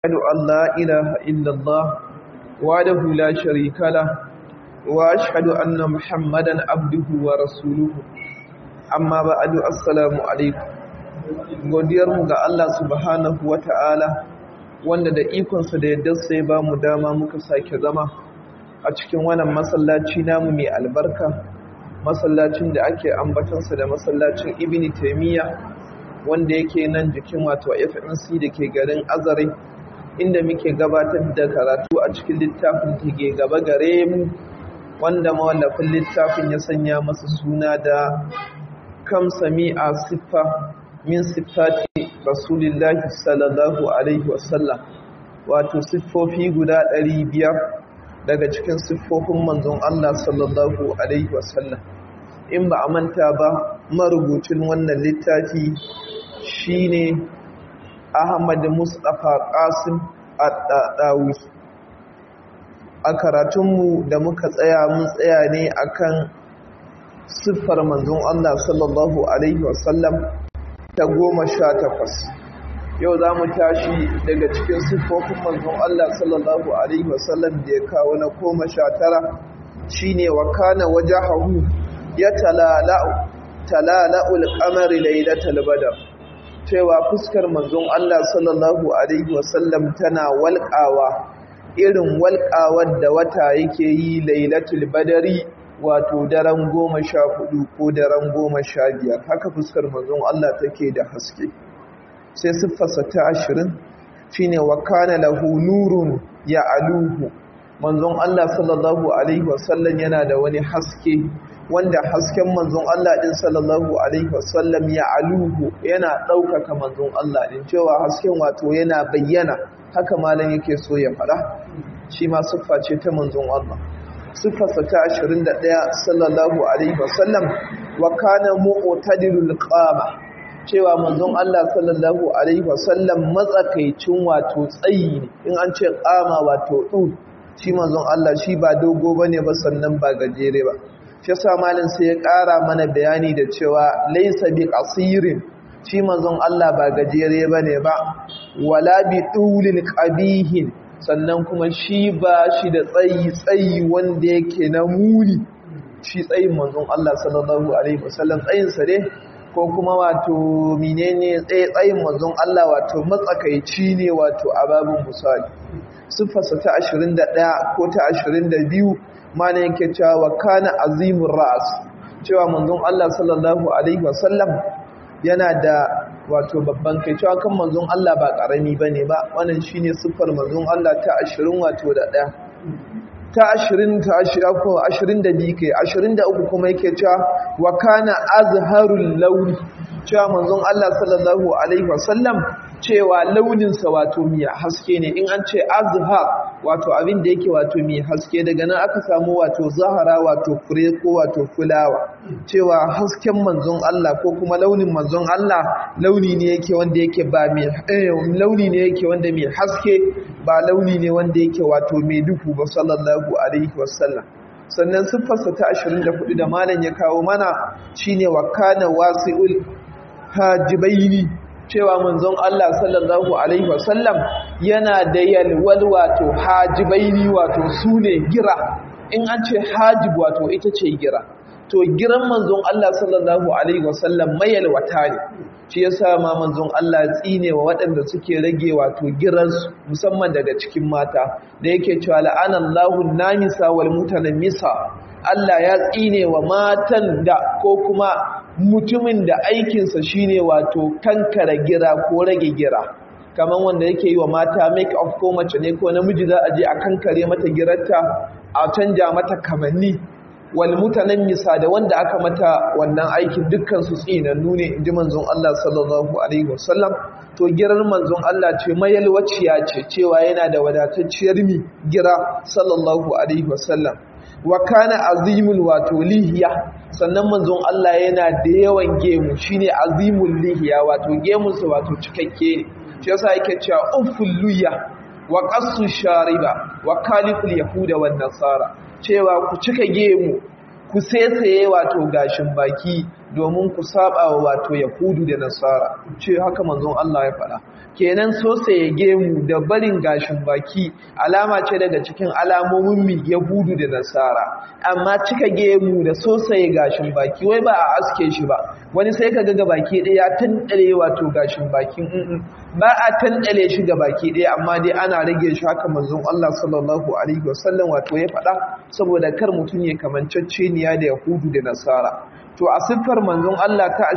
أشهد أن لا إله إلا الله وحده لا شريك له وأشهد أن محمدا عبده ورسوله أما بعد السلام عليكم godiyarmu ga Allah subhanahu wa ta'ala wanda da ikonsa da yadda sai ba mu dama muka sake zama a cikin wannan masallaci namu mai albarka masallacin da ake ambatansa da masallacin ibn taimiyya wanda yake nan jikin wato fmc da ke garin azare inda muke gabatar da karatu a cikin littafin da ke gaba gare mu wanda mawallafin littafin ya sanya masa suna da kam sami'a siffa min siffati rasulillahi sallallahu alaihi wasallam wato siffofi guda ɗari biyar daga cikin siffofin manzon Allah sallallahu alaihi wasallam in ba a manta ba marubucin wannan littafi shine Ahmad Mustapha Qasim Ad-Dawi a karatunmu da muka tsaya mun tsaya ne akan siffar manzon Allah sallallahu alaihi wasallam ta goma sha takwas yau za mu tashi daga cikin siffofin manzon Allah sallallahu alaihi wasallam da ya kawo na goma sha tara shine wa kana wajahahu ya talala'u talala'ul qamari lailatul badr cewa fuskar manzon Allah sallallahu alaihi wasallam tana walƙawa irin walƙawar da wata yake yi lailatul badari wato daren goma sha hudu ko daren goma sha biyar haka fuskar manzon Allah take da haske sai siffarsa ta ashirin shine wa kana lahu nurun ya aluhu manzon Allah sallallahu alaihi wasallam yana da wani haske wanda hasken manzon Allah din sallallahu alaihi wasallam ya aluhu yana ɗaukaka manzon Allah din cewa hasken wato yana bayyana haka malam yake so ya faɗa shi ma siffa ce ta manzon Allah siffarsa ta 21 sallallahu alaihi wasallam wa kana mu'tadilul qama cewa manzon Allah sallallahu alaihi wasallam matsakaicin wato tsayi ne in an ce qama wato dud shi manzon Allah shi ba dogo bane ba sannan ba gajere ba shi yasa malin sai ya ƙara mana bayani da cewa laysa bi qasirin shi manzon Allah ba gajere bane ba wala bi dulil qabihin sannan kuma shi ba shi da tsayi tsayi wanda yake na muni shi tsayin manzon Allah sallallahu alaihi wasallam tsayinsa ne ko kuma wato menene tsayin manzon Allah wato matsakaici ne wato ababun musali siffarsa ta 21 ko ta 22 mana yake cewa kana azimur ras cewa manzon Allah sallallahu alaihi wasallam yana da wato babban kai cewa kan manzon Allah ba karami bane ba wannan shine siffar manzon Allah ta 20 wato da daya ta 20 ta 20 ko 22 kai 23 kuma yake cewa wa kana azharul launi cewa manzon Allah sallallahu alaihi wasallam cewa launinsa wato mai haske ne in an ce azhar wato abin da yake wato mai haske daga nan aka samu wato zahara wato fure ko wato fulawa cewa hasken manzon Allah ko kuma launin manzon Allah launi ne yake wanda yake ba mai launi ne yake wanda mai haske ba launi ne wanda yake wato mai duhu ba sallallahu alaihi wasallam sannan siffarsa ta 24 da malam ya kawo mana shine wa kana wasi'ul hajibaini cewa manzon Allah sallallahu alaihi wasallam yana da yalwal wato hajibaini wato sune gira in an ce hajib wato ita ce gira to giran manzon Allah sallallahu alaihi wasallam mayalwata ne shi yasa ma manzon Allah tsine wa waɗanda suke rage wato giransu musamman daga cikin mata da yake cewa la'anallahu namisa wal mutanamisa Allah ya tsine wa matan da ko kuma mutumin da aikinsa shine wato kankara gira ko rage gira kamar wanda yake yi wa mata make up ko mace ne ko namiji za a je a kankare mata girarta a canja mata kamanni wal misa da wanda aka mata wannan aikin dukkan su tsinannu ne inji manzon Allah sallallahu alaihi wasallam to girar manzon Allah ce mayalwaciya ce cewa yana da wadatacciyar mi gira sallallahu alaihi wasallam wa kana azimul wato lihiya sannan manzon Allah yana da yawan gemu shine azimul lihiya wato gemunsa wato cikakke ne shi yasa yake cewa ufful luya wa qassu shariba wa kaliful yahuda wan nasara cewa ku cika gemu ku sesaye wato gashin baki domin ku saba wa wato yahudu da nasara ce haka manzon Allah ya faɗa kenan sosa ya gemu da barin gashin baki alama ce daga cikin alamomin mi yahudu da nasara amma cika gemu da sosa ya gashin baki wai ba a aske shi ba wani sai ka ga baki ɗaya tantale wato gashin bakin ba a tantale shi ga baki ɗaya amma dai ana rage shi haka manzon Allah sallallahu alaihi wasallam wato ya faɗa saboda kar mutum ya kamanceceniya da yahudu da nasara to a siffar manzon Allah ta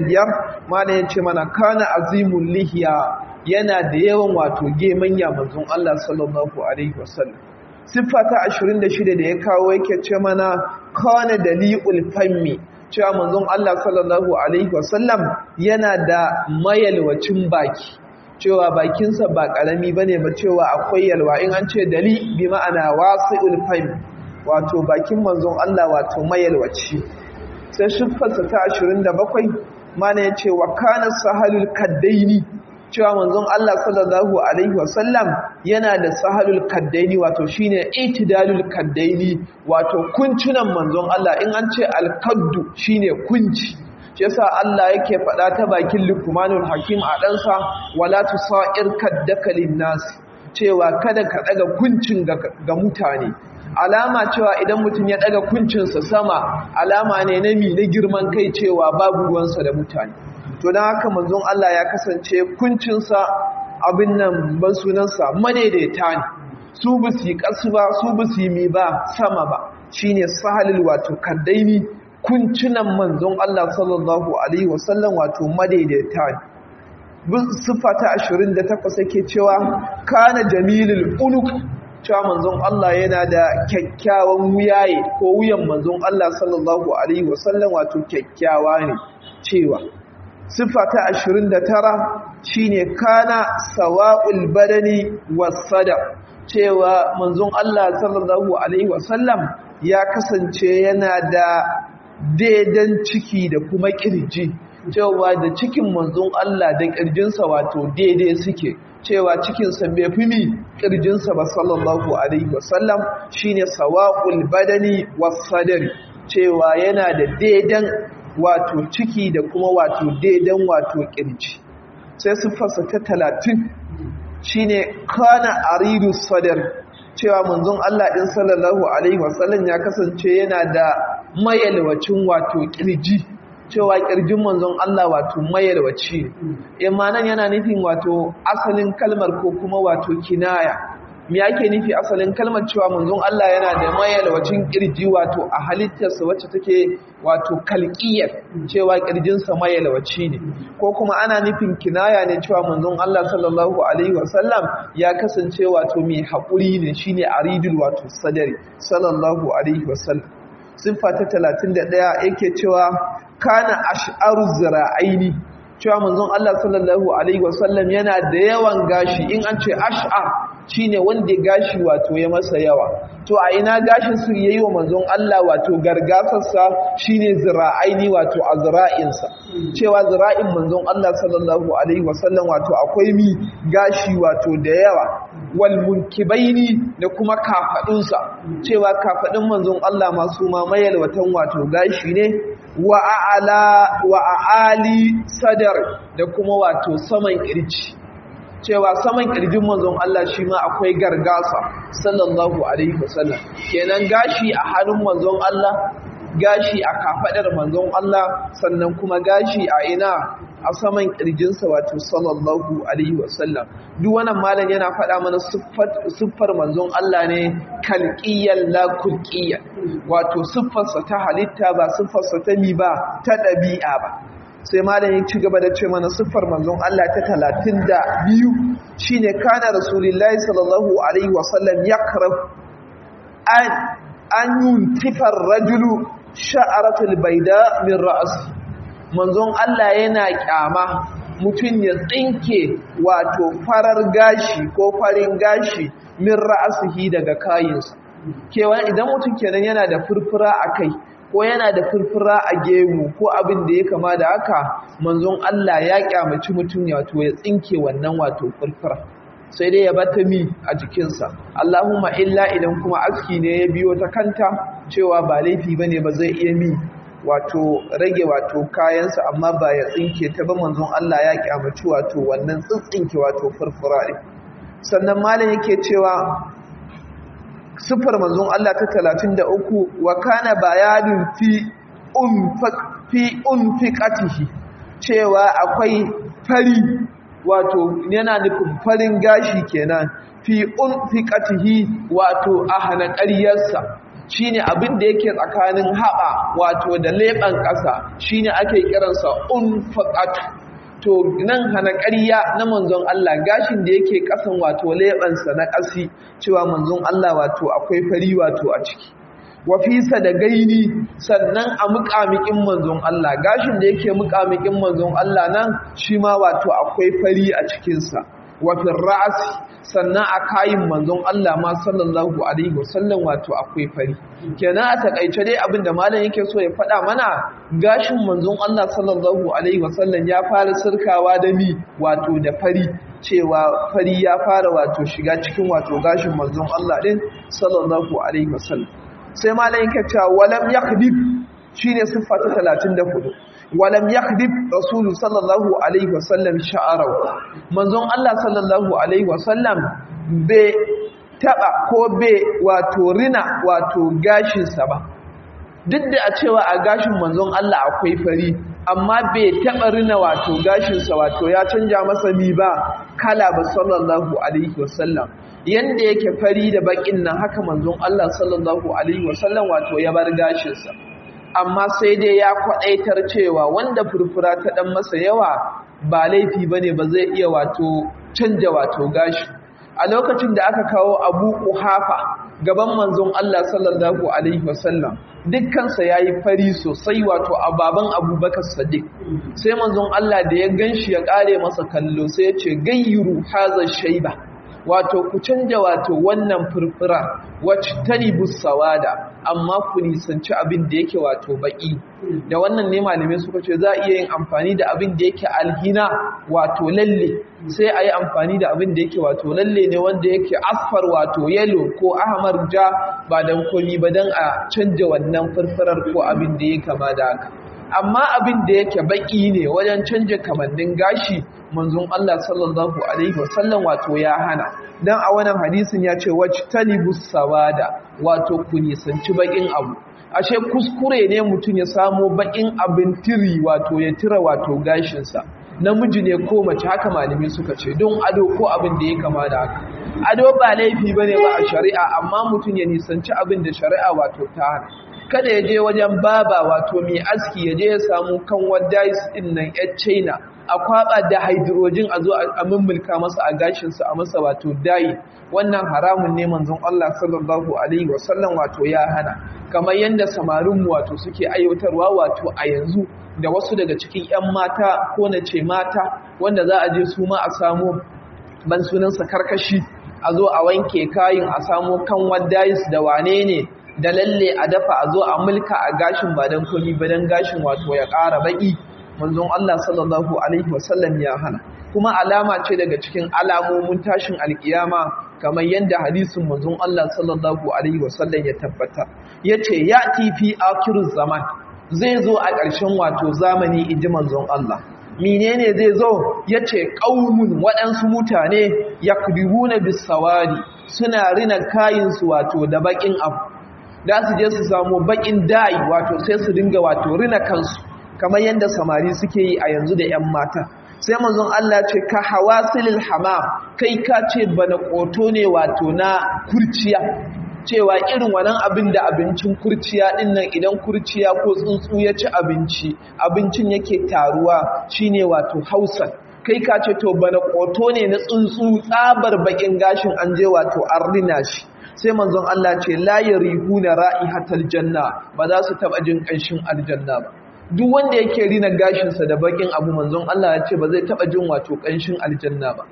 25 mana yace mana kana azimul lihiya yana da yawan wato gemanya manzon Allah sallallahu alaihi wasallam siffa ta 26 da ya kawo yake ce mana kana daliul fammi cewa manzon Allah sallallahu alaihi wasallam yana da mayalwacin baki cewa bakinsa ba karami bane ba cewa akwai yalwa in an ce dali bi ma'ana wasi'ul fammi wato bakin manzon Allah wato mayalwaci sai shiffarsa ta 27 mana ya ce wa kana sahalul kaddaini cewa manzon Allah sallallahu alaihi wasallam yana da sahalul kaddaini wato shine itidalul kaddaini wato kuncinan manzon Allah in an ce alkaddu shine kunci shi yasa Allah yake faɗa ta bakin Luqmanul Hakim a ɗansa wala tusair kaddaka linnas cewa kada ka daga kuncin ga mutane alama cewa idan mutum ya daga kuncinsa sama alama ne na mi na girman kai cewa babu ruwansa da mutane to don haka manzon Allah ya kasance kuncinsa abin nan ban sunansa madaidaita ne su ba su yi kasu ba su ba su yi mi ba sama ba shine sahalil wato kaddaini kuncinan manzon Allah sallallahu alaihi wasallam wato madaidaita ne siffa ta 28 yake cewa kana jamilul uluk cewa manzon Allah yana da kyakkyawan wuyaye ko wuyan manzon Allah sallallahu alaihi wasallam wato kyakkyawa ne cewa sifa ta 29 shine kana sawa'ul badani wasada cewa manzon Allah sallallahu alaihi wasallam ya kasance yana da daidan ciki da kuma kirji cewa da cikin manzon Allah da kirjinsa wato daidai suke cewa cikinsa bai fi mi ƙirjinsa ba sallallahu alaihi wasallam shine sawa'ul badani wasadari cewa yana da daidan wato ciki da kuma wato daidan wato ƙirji sai siffarsa ta talatin shine kana aridu sadar cewa manzon Allah ɗin sallallahu alaihi wasallam ya kasance yana da mayalwacin wato ƙirji cewa ƙirjin manzon Allah wato mayarwaci imanan yana nufin wato asalin kalmar ko kuma wato kinaya me yake nufi asalin kalmar cewa manzon Allah yana da mayarwacin ƙirji wato a halittarsa wacce take wato kalqiyar cewa ƙirjinsa mayarwaci ne ko kuma ana nufin kinaya ne cewa manzon Allah sallallahu alaihi wasallam ya kasance wato mai haƙuri ne shine aridul wato sadari sallallahu alaihi wasallam siffa ta 31 yake cewa kana ash'aru zira'aini cewa manzon Allah sallallahu alaihi wasallam yana da yawan gashi in an ce ash'ar shine wanda gashi wato ya masa yawa to a ina gashin su yayi wa manzon Allah wato gargasarsa shine zira'aini wato azra'insa cewa zira'in manzon Allah sallallahu alaihi wasallam wato akwai mi gashi wato da yawa wal munkibaini da kuma kafadunsa cewa kafadun manzon Allah masu mamayar watan wato gashi ne wa a'ala wa a'ali sadar da kuma wato saman kirji cewa saman kirjin manzon Allah shi ma akwai gargasa sallallahu alaihi wasallam kenan gashi a hannun manzon Allah gashi a kafadar manzon Allah sannan kuma gashi a ina a saman kirjinsa wato sallallahu alaihi wasallam duk wannan malam yana faɗa mana siffar manzon Allah ne kalqiyan la kulqiyan wato siffarsa ta halitta ba siffarsa ta mi ba ta ɗabi'a ba sai malam ya ci gaba da ce mana siffar manzon Allah ta talatin da biyu shine kana rasulullahi sallallahu alaihi wasallam yakrah an an yuntifar rajulu sha'aratul baida min ra'si manzon Allah yana kyama mutum ya tsinke wato farar gashi ko farin gashi min ra'asihi daga kayinsa kewa idan mutum kenan yana da furfura a kai ko yana da furfura a gemu ko abin da ya kama da haka manzon Allah ya kyamaci mutum wato ya tsinke wannan wato furfura sai dai ya bata mi a jikinsa Allahumma illa idan kuma aski ne ya biyo ta kanta cewa ba laifi bane ba zai iya mi wato rage wato kayansa amma ba ya tsinke ta ba manzon Allah ya kyamaci wato wannan tsintsinke wato furfura ɗin sannan malam yake cewa sufar manzon Allah ta 33 wa kana bayadun fi fi unfiqatihi cewa akwai fari wato yana nufin farin gashi kenan fi unfiqatihi wato a hana ƙaryarsa shine abin da yake tsakanin haɓa wato da leɓen ƙasa shine ake kiransa unfaqatu to nan hana ƙarya na manzon Allah gashin da yake ƙasan wato leɓensa na ƙasi cewa manzon Allah wato akwai fari wato a ciki wafisa da gaini sannan a muƙamiƙin manzon Allah gashin da yake muƙamiƙin manzon Allah nan shi ma wato akwai fari a cikinsa wafin ra'asi sannan a kayin manzon Allah ma sallallahu alaihi wasallam wato akwai fari kenan a takaice dai abin da malam yake so ya faɗa mana gashin manzon Allah sallallahu alaihi wasallam ya fara sirkawa da mi wato da fari cewa fari ya fara wato shiga cikin wato gashin manzon Allah din sallallahu alaihi wasallam sai malam yake cewa walam yakhdib shine siffa ta 34 walam yakhdib rasulu sallallahu alaihi wasallam sha'arahu manzon Allah sallallahu alaihi wasallam be taba ko be wato rina wato gashin sa ba duk da a cewa a gashin manzon Allah akwai fari amma bai taba rina wato gashin sa wato ya canja masa ni ba kala ba sallallahu alaihi wasallam yanda yake fari da bakin nan haka manzon Allah sallallahu alaihi wasallam wato ya bar gashin sa amma sai dai ya kwaɗaitar cewa wanda furfura ta ɗan masa yawa ba laifi ba ne ba zai iya wato canja wato gashi a lokacin da aka kawo abu ƙuhafa gaban manzon Allah sallallahu Alaihi wasallam dukkansa ya yi fari sosai wato a baban abubakar sadiq sai manzon Allah da ya gan shi ya ƙare masa kallo sai ya ce gayyuru hazar shaiba wato ku canja wato wannan furfura wacce tanibu sawada amma ku nisanci abin da yake wato baki da wannan ne malamai suka ce za a iya yin amfani da abin da yake alhina wato lalle sai a yi amfani da abin da yake wato lalle ne wanda yake asfar wato yellow ko ahmar ja ba dan komi ba dan a canja wannan furfurar ko abin da ya kama da haka amma abin da yake baki ne wajen canja kamannin gashi manzon Allah sallallahu alaihi wasallam wato ya hana dan a wannan hadisin ya ce wajtanibus sawada wato ku nisanci bakin abu ashe kuskure ne mutum ya samo bakin abin tiri wato ya tira wato gashinsa namiji ne ko mace haka malami suka ce don ado ko abin da ya kama da haka ado ba laifi bane ba a shari'a amma mutum ya nisanci abin da shari'a wato ta hana kada ya je wajen baba wato mai aski ya je ya samu kanwar dais din nan yar china a kwaba da hydrogen a zo a mummulka masa a gashinsa a masa wato dai wannan haramun ne manzon Allah sallallahu alaihi wasallam wato ya hana kamar yadda samarinmu wato suke aiwatarwa wato a yanzu da wasu daga cikin 'yan mata ko na ce mata wanda za a je su ma a samu ban sunansa karkashi a zo a wanke kayin a samu kan dais da wane ne da lalle a dafa a zo a mulka a gashin ba don komi ba don gashin wato ya ƙara baƙi manzon Allah sallallahu alaihi wasallam ya hana kuma alama ce daga cikin alamomin tashin alkiyama kamar yadda hadisin manzon Allah sallallahu alaihi wasallam ya tabbata yace yati fi akhiruz zaman zai zo a ƙarshen wato zamani inji manzon Allah menene zai zo yace qaumun waɗansu mutane yakdibuna bisawadi suna rina kayinsu wato da bakin abu da su je su samu bakin dai wato sai su dinga wato rina kansu kamar yadda samari suke yi a yanzu da 'yan mata sai manzon Allah ce ka hawasilil hamam kai ka ce bana koto ne wato na kurciya cewa irin wannan abin da abincin kurciya din nan idan kurciya ko tsuntsu ya ci abinci abincin yake taruwa shine wato hausa kai ka ce to bana koto ne na tsuntsu tsabar bakin gashin an je wato arlina shi sai manzon Allah ce la yarihuna ra'ihatal janna ba za su taba jin kanshin aljanna ba duk wanda yake rina gashinsa da bakin abu manzon Allah ya ce ba zai taba jin wato kanshin aljanna ba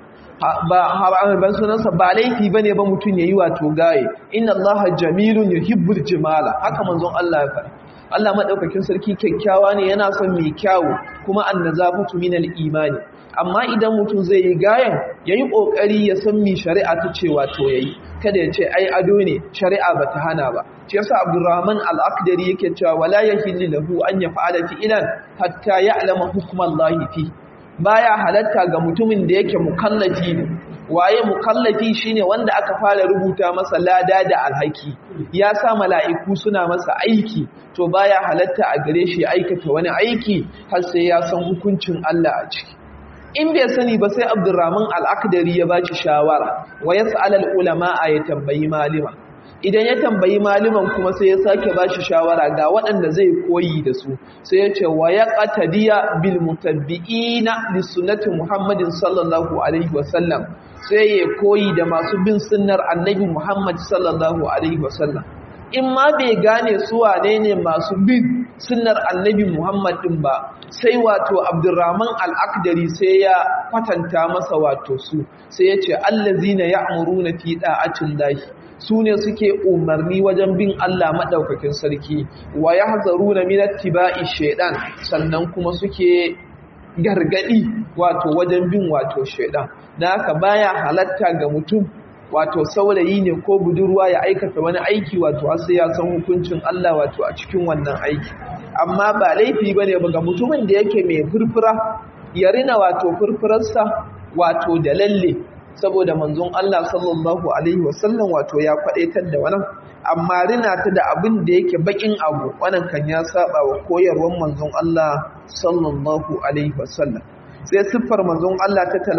ba ban sunansa ba laifi bane ba mutun yayi wato gaye inna allaha jamilun yuhibbul jimala haka manzon Allah ya faɗa Allah madaukakin sarki kyakkyawa ne yana son mai kyawu kuma annazafatu minal imani amma idan mutum zai yi gayan yayi kokari ya san mi shari'a ta ce wato yayi kada ya ce ai ado ne shari'a bata hana ba shi yasa Abdurrahman al-Aqdari yake cewa wala yahillu lahu an yaf'ala fi'lan hatta ya'lama hukmallahi fi baya halatta ga mutumin da yake mukallafi ne waye mukallafi shine wanda aka fara rubuta masa lada da alhaki ya sa mala'iku suna masa aiki to baya halatta a gare shi aikata wani aiki har sai ya san hukuncin Allah a ciki in bai sani ba sai Abdurrahman al-Aqdari ya bashi shawara wa yas'al al-ulama ya tambayi malima idan ya tambayi maliman kuma sai ya sake ba shi shawara ga waɗanda zai koyi da su sai ya ce wa ya ƙatadiya bil mutabbi'ina li sunnati muhammadin sallallahu alaihi wasallam sai ya koyi da masu bin sunnar annabi muhammad sallallahu alaihi wasallam in ma bai gane su wane ne masu bin sunnar annabi muhammad din ba sai wato abdurrahman al-akdari sai ya kwatanta masa wato su sai ya ce allazina ya'muruna fi da'atin lahi su ne suke umarni wajen bin Allah maɗaukakin sarki wa ya hazaru na minatti ba'i shaidan sannan kuma suke gargaɗi wato wajen bin wato shaidan da haka baya halatta ga mutum wato saurayi ne ko budurwa ya aikata wani aiki wato sai ya san hukuncin Allah wato a cikin wannan aiki amma ba laifi bane ba ga mutumin da yake mai furfura ya rina wato furfurarsa wato da lalle saboda manzon Allah sallallahu alaihi wasallam wato ya kwadaitar da wannan amma rina ta da abin da yake bakin abu wannan kan ya saba wa koyarwar manzon Allah sallallahu alaihi wasallam sai siffar manzon Allah ta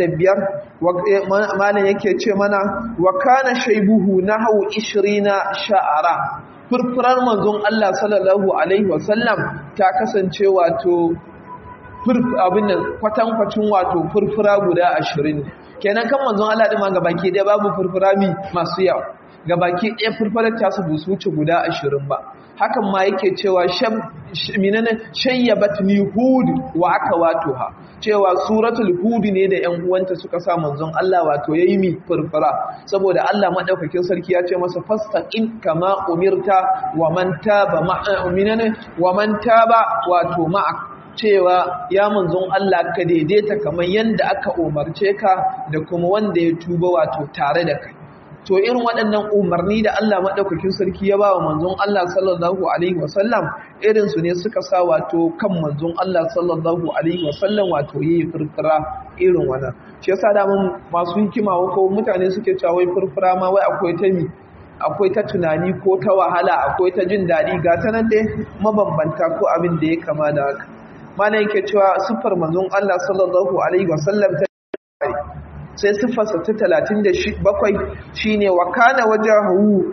35 malam yake ce mana wa kana shaybuhu nahu 20 sha'ara furfurar manzon Allah sallallahu alaihi wasallam ta kasance wato abin nan kwatankwacin wato furfura guda 20 kenan kan manzon Allah din ma gabaki ɗaya babu furfurami masu yawa gabaki ɗaya furfurar ta su busu wuce guda 20 ba hakan ma yake cewa shab minana shayyabat ni hud wa akawatuha cewa suratul hud ne da ƴan uwanta suka sa manzon Allah wato yayi mi furfura saboda Allah madaukakin sarki ya ce masa fastaqin kama umirta wa man taba ma'a minana wa man taba wato ma'a cewa ya manzon Allah ka daidaita kamar yadda aka umarce ka da kuma wanda ya tuba wato tare da kai to irin waɗannan umarni da Allah maɗaukakin sarki ya ba wa manzon Allah sallallahu alaihi wasallam irin su ne suka sa wato kan manzon Allah sallallahu alaihi wasallam wato yi furfura irin wannan shi yasa da mun masu hikima ko mutane suke cewa wai furfura ma wai akwai ta mi akwai ta tunani ko ta wahala akwai ta jin daɗi ga ta nan dai mabambanta ko abin da ya kama da haka mana yake cewa siffar manzon Allah sallallahu alaihi wasallam ta sai siffarsa ta 37 shine wa kana wajahu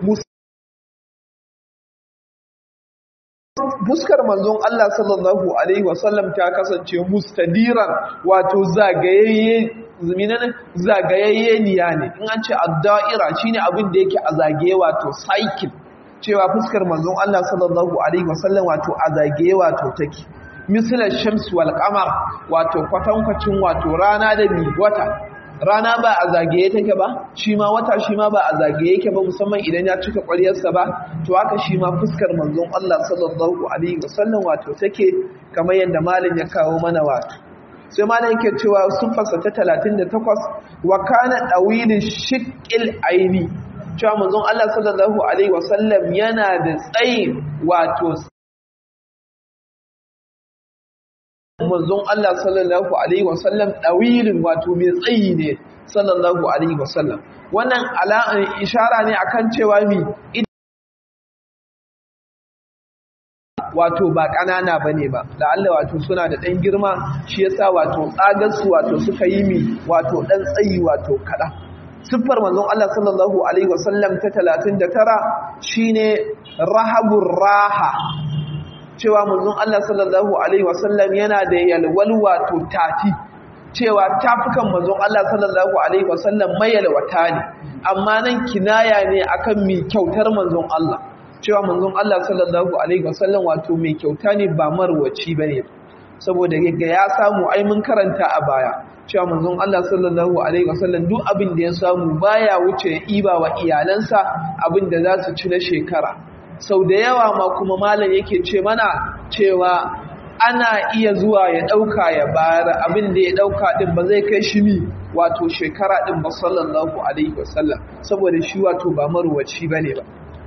fuskar manzon Allah sallallahu alaihi wasallam ta kasance mustadiran wato zagayayye zuminan zagayayye niya ne in an ce ad-da'ira shine abin da yake a zagaye wato cycle cewa fuskar manzon Allah sallallahu alaihi wasallam wato a zagaye wato take misalar shams wal qamar wato kwatankwacin wato rana da mi wata rana ba a zagaye take ba shi ma wata shi ma ba a zagaye yake ba musamman idan ya cika ƙwaryarsa ba to haka shi ma fuskar manzon Allah sallallahu alaihi wasallam wato take kamar yadda malin ya kawo mana wato sai malin yake cewa sufarsa ta 38 wa kana dawilin shiqqil aini cewa manzon Allah sallallahu alaihi wasallam yana da tsayi wato manzon Allah sallallahu alaihi wasallam dawilin wato mai tsayi ne sallallahu alaihi wasallam wannan ala'an ishara ne akan cewa mi wato ba ƙanana bane ba da Allah wato suna da ɗan girma shi yasa wato tsagarsu wato suka yi mi wato ɗan tsayi wato kaɗa siffar manzon Allah sallallahu alaihi wasallam ta 39 shine rahabur raha cewa manzon Allah sallallahu alaihi wasallam yana da yalwal wato tafi cewa tafukan manzon Allah sallallahu alaihi wasallam mayalwata ne amma nan kinaya ne akan mi kyautar manzon Allah cewa manzon Allah sallallahu alaihi wasallam wato mai kyauta ne ba marwaci bane saboda ga ya samu ai mun karanta a baya cewa manzon Allah sallallahu alaihi wasallam duk abin da ya samu baya wuce iba wa iyalansa abin da za su ci na shekara sau da yawa ma kuma malam yake ce mana cewa ana iya zuwa ya ɗauka ya bayar abin da ya ɗauka ɗin ba zai kai shi mi wato shekara ɗin ba sallallahu alaihi wasallam saboda shi wato ba maruwaci ba ne ba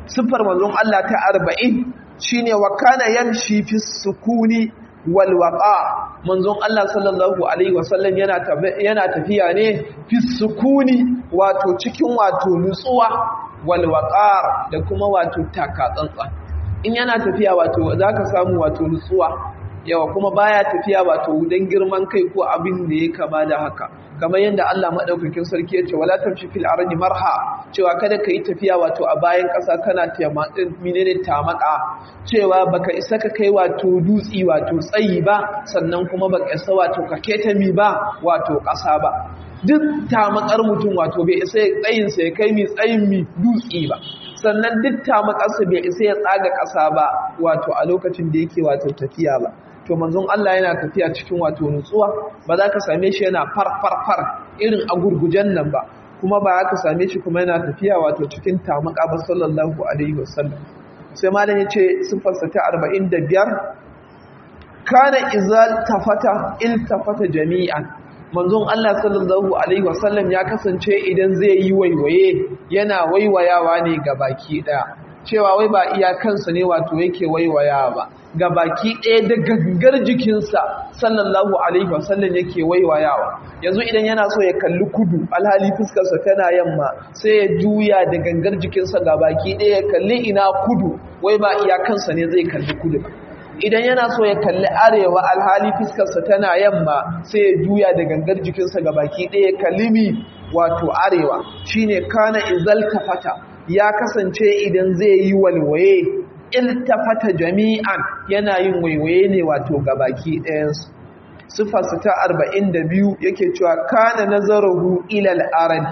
siffar manzon Allah ta arba'in shine wa kana yamshi fi sukuni wal waqa manzon Allah sallallahu alaihi wasallam yana yana tafiya ne fi sukuni wato cikin wato nutsuwa wal waqar da kuma wato takatsantsa in yana tafiya wato zaka samu wato nutsuwa yawa kuma baya tafiya wato dan girman kai ko abin da ya kama da haka kamar yadda Allah madaukakin sarki ya ce wala tamshi fil ardi marha cewa kada kai tafiya wato a bayan ƙasa kana tayamatsin menene tamaka cewa baka isa ka kai wato dutsi wato tsayi ba sannan kuma baka isa wato ka keta mi ba wato ƙasa ba duk tamakar mutum wato bai isa tsayin sa ya kai mi tsayin mi dutsi ba sannan duk tamakarsa bai isa ya tsaga ƙasa ba wato a lokacin da yake wato tafiya ba to manzon Allah yana tafiya cikin wato nutsuwa ba za ka same shi yana farfarfar irin a gurgujen nan ba kuma ba ka same shi kuma yana tafiya wato cikin tamaka ba sallallahu alaihi wasallam sai malam ya ce sifarsa ta 45 kana izal tafata iltafata jami'an manzon Allah sallallahu alaihi wasallam ya kasance idan zai yi waiwaye yana waiwayawa ne ga baki daya cewa wai ba iyakansa ne wato yake waiwaya ba ga baki ɗaya da gangar jikinsa sallallahu alaihi wasallam yake waiwayawa yanzu idan yana so ya kalli kudu alhali fuskarsa tana yamma sai ya juya da gangar jikinsa ga baki ɗaya ya kalli ina kudu wai ba iyakansa ne zai kalli kudu ba idan yana so ya kalli arewa alhali fuskarsa tana yamma sai ya juya da gangar jikinsa ga baki ɗaya ya kalli mi wato arewa shine kana izal tafata ya kasance idan zai yi walwaye iltafata jami'an yana yin waiwaye ne wato gabaki ɗayansu sifarsa ta 42 yake cewa kana nazaruhu ila al-arad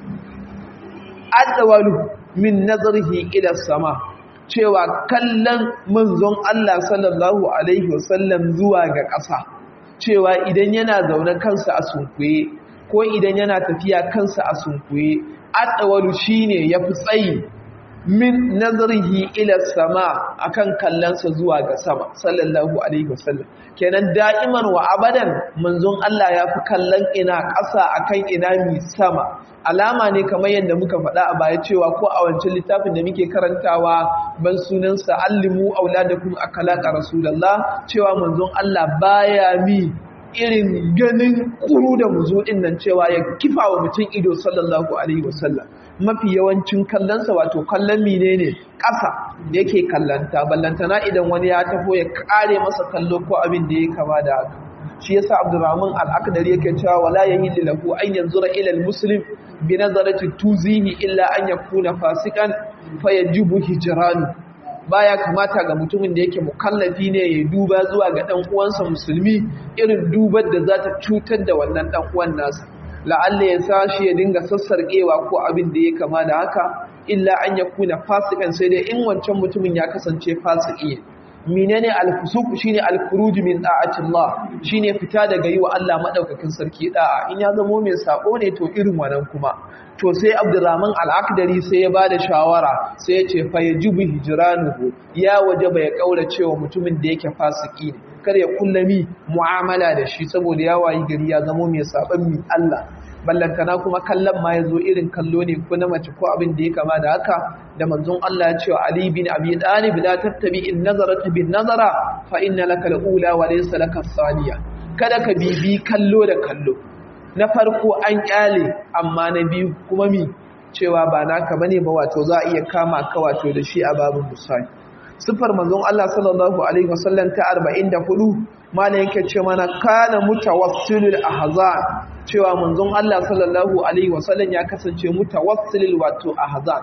adwalu min nazarihi ila sama cewa kallon manzon Allah sallallahu alaihi wasallam zuwa ga ƙasa cewa idan yana zaune kansa a sunkuye ko idan yana tafiya kansa a sunkuye adwalu shine yafi tsayi min nazarihi ila sama akan kallansa zuwa ga sama sallallahu alaihi wasallam kenan da'iman wa abadan manzon Allah ya fi kallon ina ƙasa akan ina mi sama alama ne kamar yadda muka faɗa a baya cewa ko a wancan littafin da muke karantawa ban sunansa allimu auladakum akalaqa rasulullah cewa manzon Allah baya mi irin ganin kuru da muzuɗin nan cewa ya kifa wa mutum ido sallallahu alaihi wasallam mafi yawancin kallonsa wato kallon mine ne ƙasa da yake kallanta ballantana idan wani ya tafo ya kare masa kallo ko abin da ya kama da haka shi yasa abdurrahman al-akdari yake cewa wala yahillu lahu an yanzura ila al-muslim bi nazarati tuzihi illa an yakuna fasikan fayajibu hijranu baya kamata ga mutumin da yake mukallafi ne ya duba zuwa ga dan uwansa musulmi irin dubar da za ta cutar da wannan dan uwan nasa la'alla ya sashi ya dinga sassarƙewa ko abin da ya kama da haka illa an ya kuna fasikan sai dai in wancan mutumin ya kasance fasiki menene al-fusuq shine al-khuruj min da'atillah shine fita daga yi wa Allah madaukakin sarki da'a in ya zamo mai sako ne to irin wannan kuma to sai Abdurrahman al-Akdari sai ya bada shawara sai ya ce fa yajibu hijranuhu ya wajaba ya kaura cewa mutumin da yake fasiki ne kar ya kullami mu'amala da shi saboda ya wayi gari ya zamo mai saban mi Allah ballantana kuma kallon ma ya zo irin kallo ne ko na mace ko abin da ya kama da haka da manzon Allah ya ce wa Ali bin Abi Talib la tattabi in nazarata bin nazara fa inna laka al-ula wa laysa laka thaniya kada ka bibi kallo da kallo na farko an kyale amma na biyu kuma mi cewa ba naka bane ba wato za a iya kama ka wato da shi a babin musali sifar manzon Allah sallallahu alaihi wasallam ta 44 mana yake ce mana kana mutawassilul ahzan cewa manzon Allah sallallahu alaihi wasallam ya kasance mutawassilul wato ahzan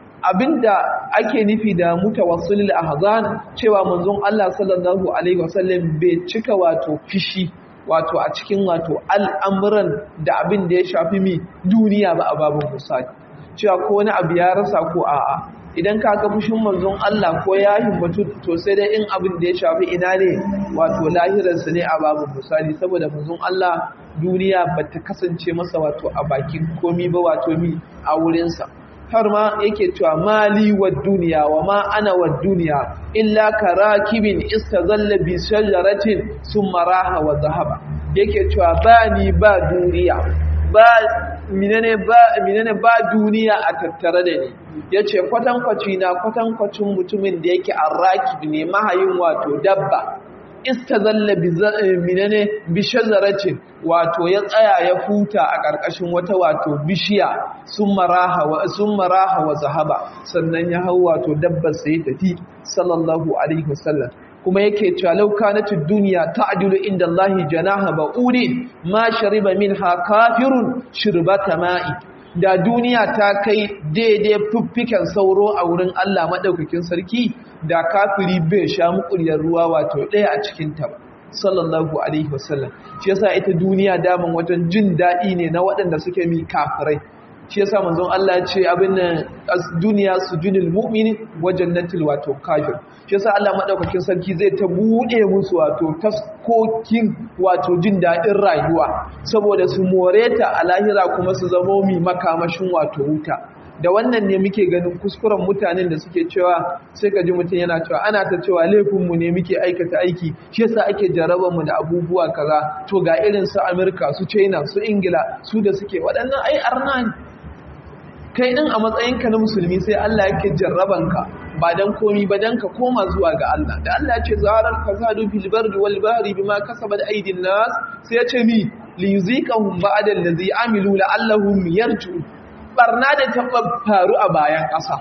abinda ake nufi da mutawassilul ahzan cewa manzon Allah sallallahu alaihi wasallam bai cika wato fishi wato a cikin wato al'amuran da abin da ya shafi mi duniya ba a babin musali cewa ko wani abu ya rasa ko a'a idan ka ga fushin manzon Allah ko ya himmatu to sai dai in abin da ya shafi ina ne wato lahirarsa ne a babu misali saboda manzon Allah duniya ba ta kasance masa wato a bakin komi ba wato mi a wurinsa har ma yake cewa mali wa duniya wa ma ana wa duniya illa karakibin istazalla bi shajaratin summa raha wa zahaba yake cewa ba ni ba duniya ba minane ba minane ba duniya a tattare da ni yace kwatankwaci na kwatankwacin mutumin da yake arrakib ne mahayin wato dabba istazalla minane bishazaratin wato ya tsaya ya futa a ƙarƙashin wata wato bishiya sun maraha wa sun maraha wa zahaba sannan ya hau wato dabbar sai tafi sallallahu alaihi wasallam kuma yake cewa law kanatid dunya ta'dilu inda Allah janaha ba'udin ma shariba minha kafirun shirbata ma'i da duniya ta kai daidai fuffiken sauro a wurin Allah madaukakin sarki da kafiri bai sha mukuryar ruwa wato ɗaya a cikin ta sallallahu alaihi wasallam shi yasa ita duniya daman wajen jin daɗi ne na waɗanda suke mi kafirai shi yasa manzon Allah ya ce abin nan duniya sujudul mu'min wa jannatul wato kafir shi yasa Allah madaukakin sarki zai ta bude musu wato taskokin wato jin daɗin rayuwa saboda su moreta a lahira kuma su zama mi makamashin wato wuta da wannan ne muke ganin kuskuren mutanen da suke cewa sai ka ji mutum yana cewa ana ta cewa laifinmu ne muke aikata aiki shi yasa ake jarabar mu da abubuwa kaza to ga irin su Amerika su China su Ingila su da suke waɗannan ai arna ne kai din a matsayinka na musulmi sai Allah yake jarrabanka ba dan komi ba dan ka koma zuwa ga Allah da Allah ya ce zarar fasadu fil bardi wal bahri bima kasabat aydin nas sai ya ce mi li yuziqahum ba'da allazi amilu la'allahum yarji'un barna da ta faru a bayan ƙasa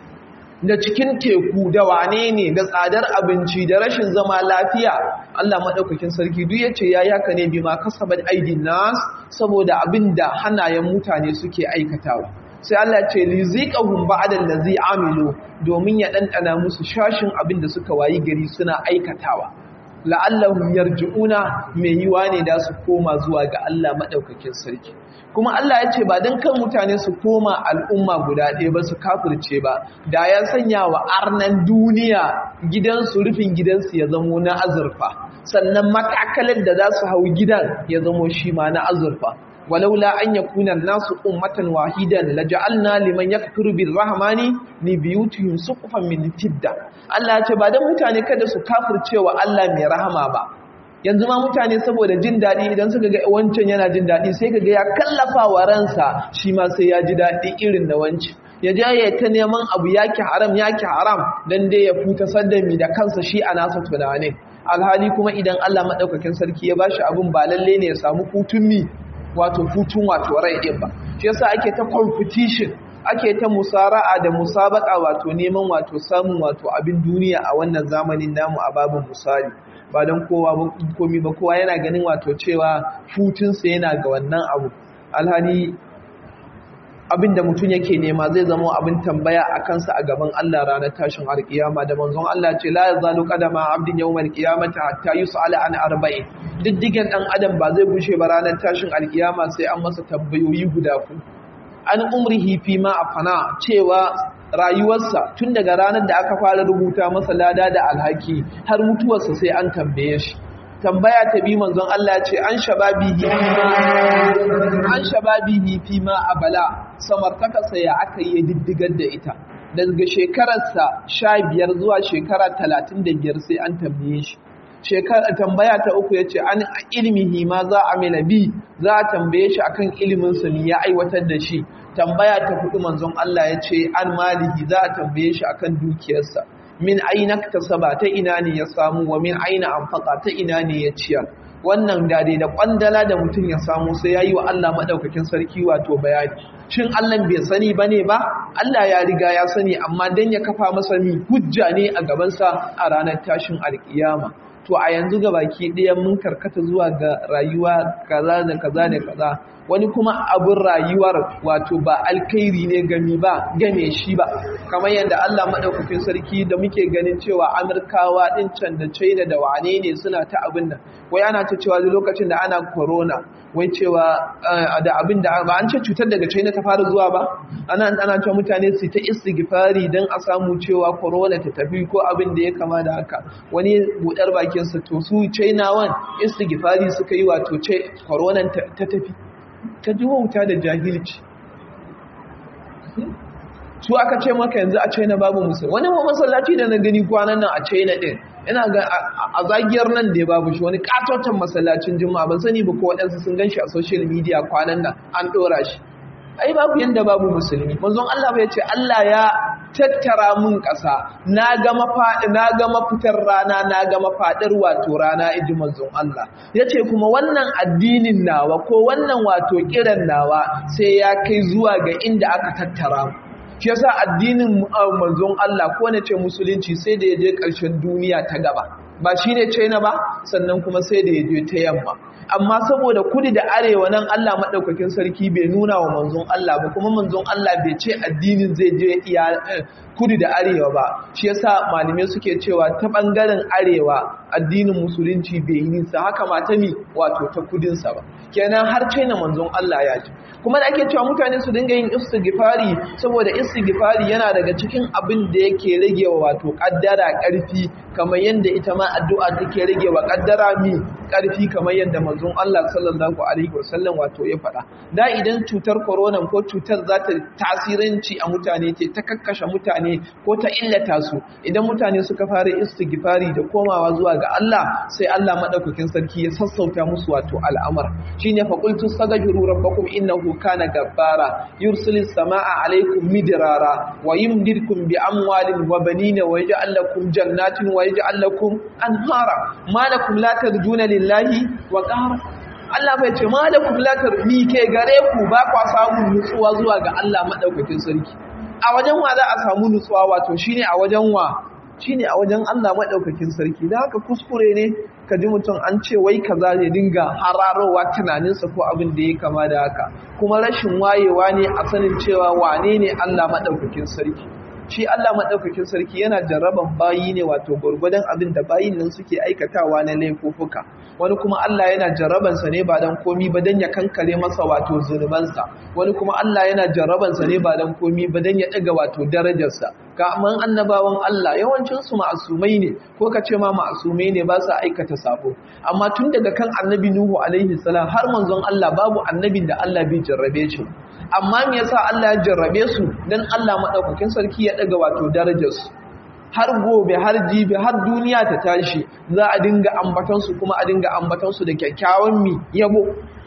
da cikin teku da wane ne da tsadar abinci da rashin zama lafiya Allah maɗaukakin sarki duk yace ya yaka ne bima kasabat aidin nas saboda abinda hannayen mutane suke aikatawa sai Allah ce liziqahum ba'da allazi amilu domin ya dandana musu shashin abinda suka wayi gari suna aikatawa la'allahum yarji'una mai yiwa ne da su koma zuwa ga Allah maɗaukakin sarki kuma Allah ya ce ba don kan mutane su koma al'umma guda ɗaya ba su kafirce ba da ya sanya wa arnan duniya gidansu rufin gidansu ya zamo na azurfa sannan matakalar da za su hau gidan ya zamo shi ma na azurfa walaula an yakuna nasu ummatan wahidan laja'alna liman yakfuru birrahmani li biyutihim suqufan min fidda Allah ya ce ba dan mutane kada su kafircewa Allah mai rahama ba yanzu ma mutane saboda jin daɗi idan suka ga wancan yana jin daɗi sai ka ga ya kallafa wa ransa shi ma sai ya ji daɗi irin da wancan ya je ya ta neman abu yaki haram yaki haram dan dai ya futa saddami da kansa shi a nasa tunanin alhali kuma idan Allah madaukakin sarki ya bashi abun ba lalle ne ya samu hutun mi wato hutun wato rai din ba shi yasa ake ta competition ake ta musara'a da musabaka wato neman wato samun wato abin duniya a wannan zamanin namu a babin misali ba don kowa komi ba kowa yana ganin wato cewa hutunsa yana ga wannan abu alhali abin da mutum yake nema zai zama abin tambaya a kansa a gaban Allah ranar tashin alkiyama da manzon Allah ce la yazalu qadama abdin yawmal qiyamati hatta yus'ala an arba'in diddigen dan adam ba zai bushe ba ranar tashin alkiyama sai an masa tambayoyi guda ku an umrihi fi ma afana cewa rayuwarsa tun daga ranar da aka fara rubuta masa lada da alhaki har mutuwarsa sai an tambaye shi tambaya ta bi manzon Allah ce an shababihi an shababihi fi ma abala samartaka sai ya aka yi diddigar da ita daga shekararsa 15 zuwa shekara 35 sai an tambaye shi shekara tambaya ta uku yace an ilmihi ma za a mila bi za a tambaye shi akan ilimin sa ne ya aiwatar da shi tambaya ta hudu manzon Allah yace an malihi za a tambaye shi akan dukiyarsa min aina tasaba ta ina ne ya samu wa min aina anfaqa ta ina ne ya ciyar wannan dade da kwandala da mutum ya samu sai yayi wa Allah madaukakin sarki wato bayani shin Allah bai sani bane ba Allah ya riga ya sani amma dan ya kafa masa mi hujja ne a gaban sa a ranar tashin alkiyama to a yanzu ga baki ɗaya mun karkata zuwa ga rayuwa kaza da kaza da kaza wani kuma abin rayuwar wato ba alkhairi ne gami ba game shi ba kamar yadda Allah madaukakin sarki da muke ganin cewa Amurkawa din can da China da wane ne suna ta abin nan wai ana ta cewa lokacin da ana corona wai cewa da abin da ba an ce cutar daga China ta fara zuwa ba ana ana cewa mutane su ta istighfari dan a samu cewa corona ta tafi ko abin da ya kama da haka wani budar bakin sa to su China wan istighfari suka yi wato ce corona ta tafi ka ji wauta da jahilci su aka ce maka yanzu a china babu musulmi wani masallaci da na gani kwanan nan a china din ina ga a zagiyar nan da ya babu shi wani katotan masallacin juma'a ban sani ba ko waɗansu sun gan shi a social media kwanan nan an ɗora shi ai babu yanda babu musulmi manzon Allah bai ce Allah ya tattara mun ƙasa na ga mafaɗi na ga mafitar rana na ga mafaɗar wato rana inji manzon Allah yace kuma wannan addinin nawa ko wannan wato kiran nawa sai ya kai zuwa ga inda aka tattara mu shi yasa addinin manzon Allah ko ne ce musulunci sai da ya je ƙarshen duniya ta gaba ba shine China ba sannan kuma sai da ya je ta yamma amma saboda kudi da arewa nan Allah maɗaukakin sarki bai nuna wa manzon Allah ba kuma manzon Allah bai ce addinin zai je iya kudi da arewa ba shi yasa malamai suke cewa ta ɓangaren arewa addinin musulunci bai yi nisa haka ma ta mi wato ta kudinsa ba kenan har na manzon Allah ya ji kuma da ake cewa mutane su dinga yin istighfari saboda istighfari yana daga cikin abin da yake rage wa wato kaddara karfi kamar yadda ita ma addu'a take rage wa kaddara mi karfi kamar yadda manzon Allah sallallahu alaihi wasallam wato ya faɗa da idan cutar corona ko cutar za ta tasiranci a mutane ce ta kakkashe mutane ko ta illata su idan mutane suka fara istighfari da komawa zuwa ga Allah sai Allah madaukakin sarki ya sassauta musu wato al'amar shine fa qultu astaghfiru rabbakum innahu kana gabbara yursilis samaa alaykum midrara wa yumdidkum bi amwalin wa banina wa yaj'al lakum jannatin wa yaj'al lakum anhara ma lakum la tarjuna lillahi wa qahara Allah bai ce ma lakum la tarmi ke gare ku ba kwa samun nutsuwa zuwa ga Allah madaukakin sarki a wajen wa za a samu nutsuwa wato shine a wajen wa shine a wajen Allah madaukakin sarki dan haka kuskure ne ka ji mutum an ce wai kaza ya dinga hararowa tunaninsa ko abin da ya kama da haka kuma rashin wayewa ne a sanin cewa wane ne Allah madaukakin sarki shi Allah maɗaukakin sarki yana jarraban bayi ne wato gwargwadon abin da bayin nan suke aikatawa na laifuffuka wani kuma Allah yana jarrabansa ne ba don komi ba don ya kankare masa wato zunubansa wani kuma Allah yana jarrabansa ne ba don komi ba don ya ɗaga wato darajarsa kamar annabawan Allah yawancinsu ma'asumai ne ko ka ce ma ma'asumai ne ba sa aikata sabo amma tun daga kan annabi Nuhu alaihi salam har manzon Allah babu annabin da Allah bai jarrabe shi amma me yasa Allah ya jarrabe su dan Allah madaukakin sarki ya daga wato darajar su har gobe har jibi har duniya ta tashi za a dinga ambatan su kuma a dinga ambatan su da kyakkyawan mi yabo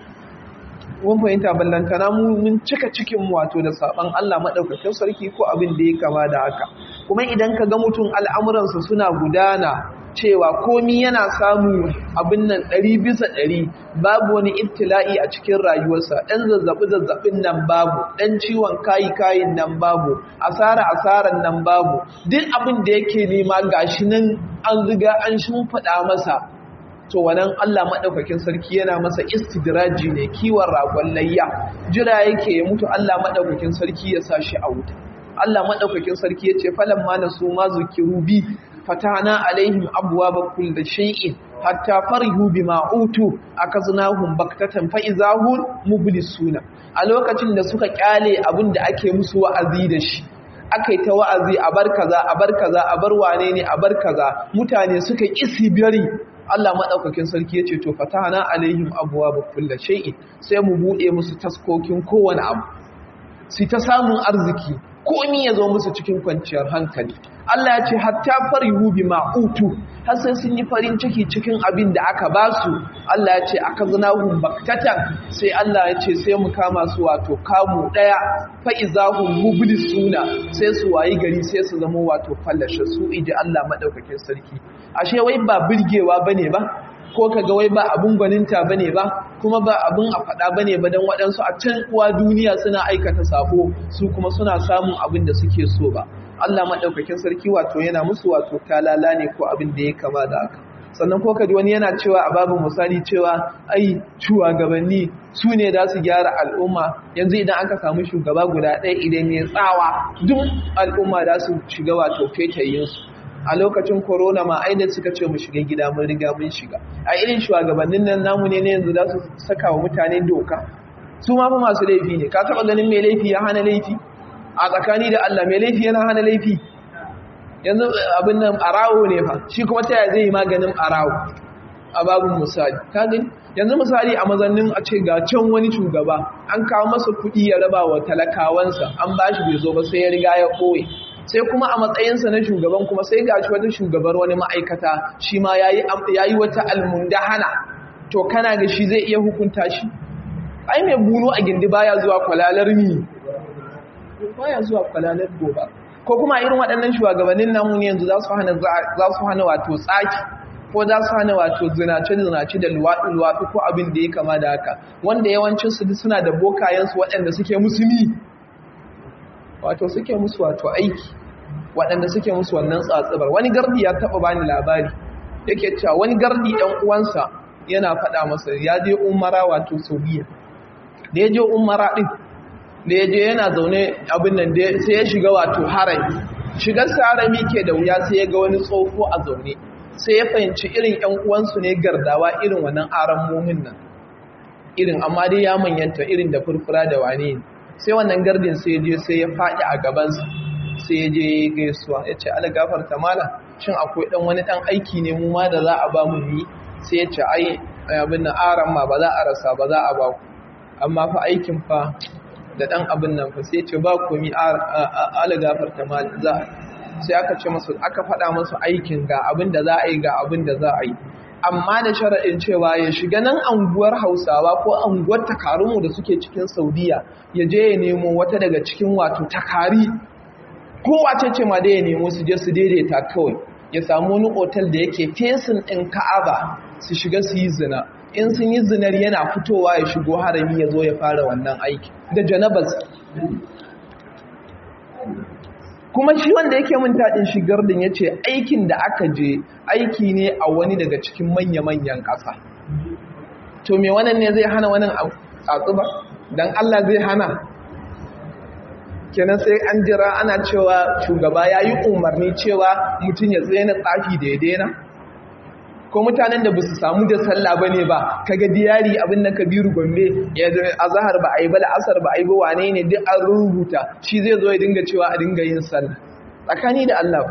mun fahimta ballantana mu mun cika cikin mu wato da saban Allah madaukakin sarki ko abin da ya kama da haka kuma idan ka ga mutum al'amuransa suna gudana cewa komi yana samu abin nan ɗari bisa ɗari babu wani ibtila'i a cikin rayuwarsa ɗan zazzaɓi zazzaɓin nan babu ɗan ciwon kayi kayin nan babu asara asaran nan babu duk abin da yake nema gashi nan an riga an shimfiɗa masa to wannan Allah maɗaukakin sarki yana masa istidraji ne kiwon ragon layya jira yake ya mutu Allah maɗaukakin sarki ya sa shi a wuta Allah maɗaukakin sarki ya ce falan ma nasu ma zukiru bi fatana alaihim abwaaba kulli shay'in hatta farihu bima utu akaznahum baktatan fa izahum mublisuna a lokacin da suka kyale abin da ake musu wa'azi da shi akai ta wa'azi a bar kaza a bar kaza a bar wane ne a bar kaza mutane suka kisi bari Allah madaukakin sarki yace to fatana alaihim abwaaba kulli shay'in sai mu bude musu taskokin kowane abu sai ta samun arziki komi ya zo musu cikin kwanciyar hankali Allah ya ce hatta farihu bima utu har sai sun yi farin ciki cikin abin da aka ba su Allah ya ce aka zinahum baktatan sai Allah ya ce sai mu kama su wato kamu daya fa izahum mublisuna sai su wayi gari sai su zama wato fallashe su iji Allah madaukakin sarki ashe wai ba birgewa bane ba ko kaga wai ba abun gwaninta bane ba kuma ba abun a faɗa bane ba dan waɗansu a can uwa duniya suna aikata sako su kuma suna samun abin da suke so ba Allah madaukakin sarki wato yana musu wato talala ne ko abin da ya kama da haka sannan ko kaji wani yana cewa a babu misali cewa ai shugabanni su ne za su gyara al'umma yanzu idan aka samu shugaba guda ɗaya idan ya tsawa duk al'umma za su shiga wato fetayinsu a lokacin corona ma aida suka ce mu shiga gida mun riga mun shiga a irin shugabannin nan namu ne ne yanzu za su saka wa mutane doka su ma fa masu laifi ne ka taba ganin mai laifi ya hana laifi a tsakani da Allah mai laifi yana hana laifi yanzu abin nan arawo ne fa shi kuma ta zai yi maganin arawo a babin misali ka gani yanzu misali a mazannin a ce ga can wani shugaba an kawo masa kuɗi ya raba wa talakawansa an bashi bai zo ba sai ya riga ya ɓoye sai kuma a matsayinsa na shugaban kuma sai ga shi wata shugabar wani ma'aikata shi ma ya yi wata almundahana to kana ga shi zai iya hukunta shi ai mai bunu a gindi baya zuwa kwalalar mi baya zuwa kwalalar goba ko kuma irin waɗannan shugabannin namu ne yanzu za su hana za su hana wato tsaki ko za su hana wato zinace zinace da luwaɗi luwaɗi ko abin da ya kama da haka wanda yawancin su suna da bokayensu waɗanda suke musulmi wato suke musu wato aiki waɗanda suke musu wannan tsatsabar wani gardi ya taɓa bani labari yake cewa wani gardi ɗan uwansa yana faɗa masa ya je umara wato saudiya da ya je umara ɗin da ya je yana zaune abin nan sai ya shiga wato harami shigar sa harami ke da wuya sai ya ga wani tsofo a zaune sai ya fahimci irin ƴan uwansu ne gardawa irin wannan aran momin nan irin amma dai ya manyanta irin da furfura da wane ne sai wannan gardin sai ya je sai ya faɗi a gabansa sai ya je gaisuwa ya ce ala gafarta mala shin akwai dan wani dan aiki ne mu ma da za a ba mu yi sai ya ce ai abin nan aran ma ba za a rasa ba za a ba ku amma fa aikin fa da dan abin nan fa sai ya ce ba komi ala gafarta mala za sai aka ce masu aka faɗa masu aikin ga abin da za a yi ga abin da za a yi amma da sharaɗin cewa ya shiga nan anguwar hausawa ko anguwar takarunmu da suke cikin saudiya ya je ya nemo wata daga cikin wato takari kowace ce ma da ya nemo su je su daidaita kawai ya samu wani otal da yake fesin ɗin ka'aba su shiga su yi zina in sun yi zinar yana fitowa ya shigo harami ya zo ya fara wannan aiki da janabas kuma shi wanda yake min taɗin shigar din ya ce aikin da aka je aiki ne a wani daga cikin manya-manyan ƙasa to me wannan ne zai hana wannan tsatsu ba don allah zai hana kenan sai an jira ana cewa shugaba ya yi umarni cewa mutum ya tsaye na tsafi da ya daina ko mutanen da ba su samu da sallah ba ne ba kaga diyari abin na kabiru gombe ya a zahar ba a yi ba la'asar ba a yi ba wane ne duk an rubuta shi zai zo ya dinga cewa a dinga yin sallah tsakani da allah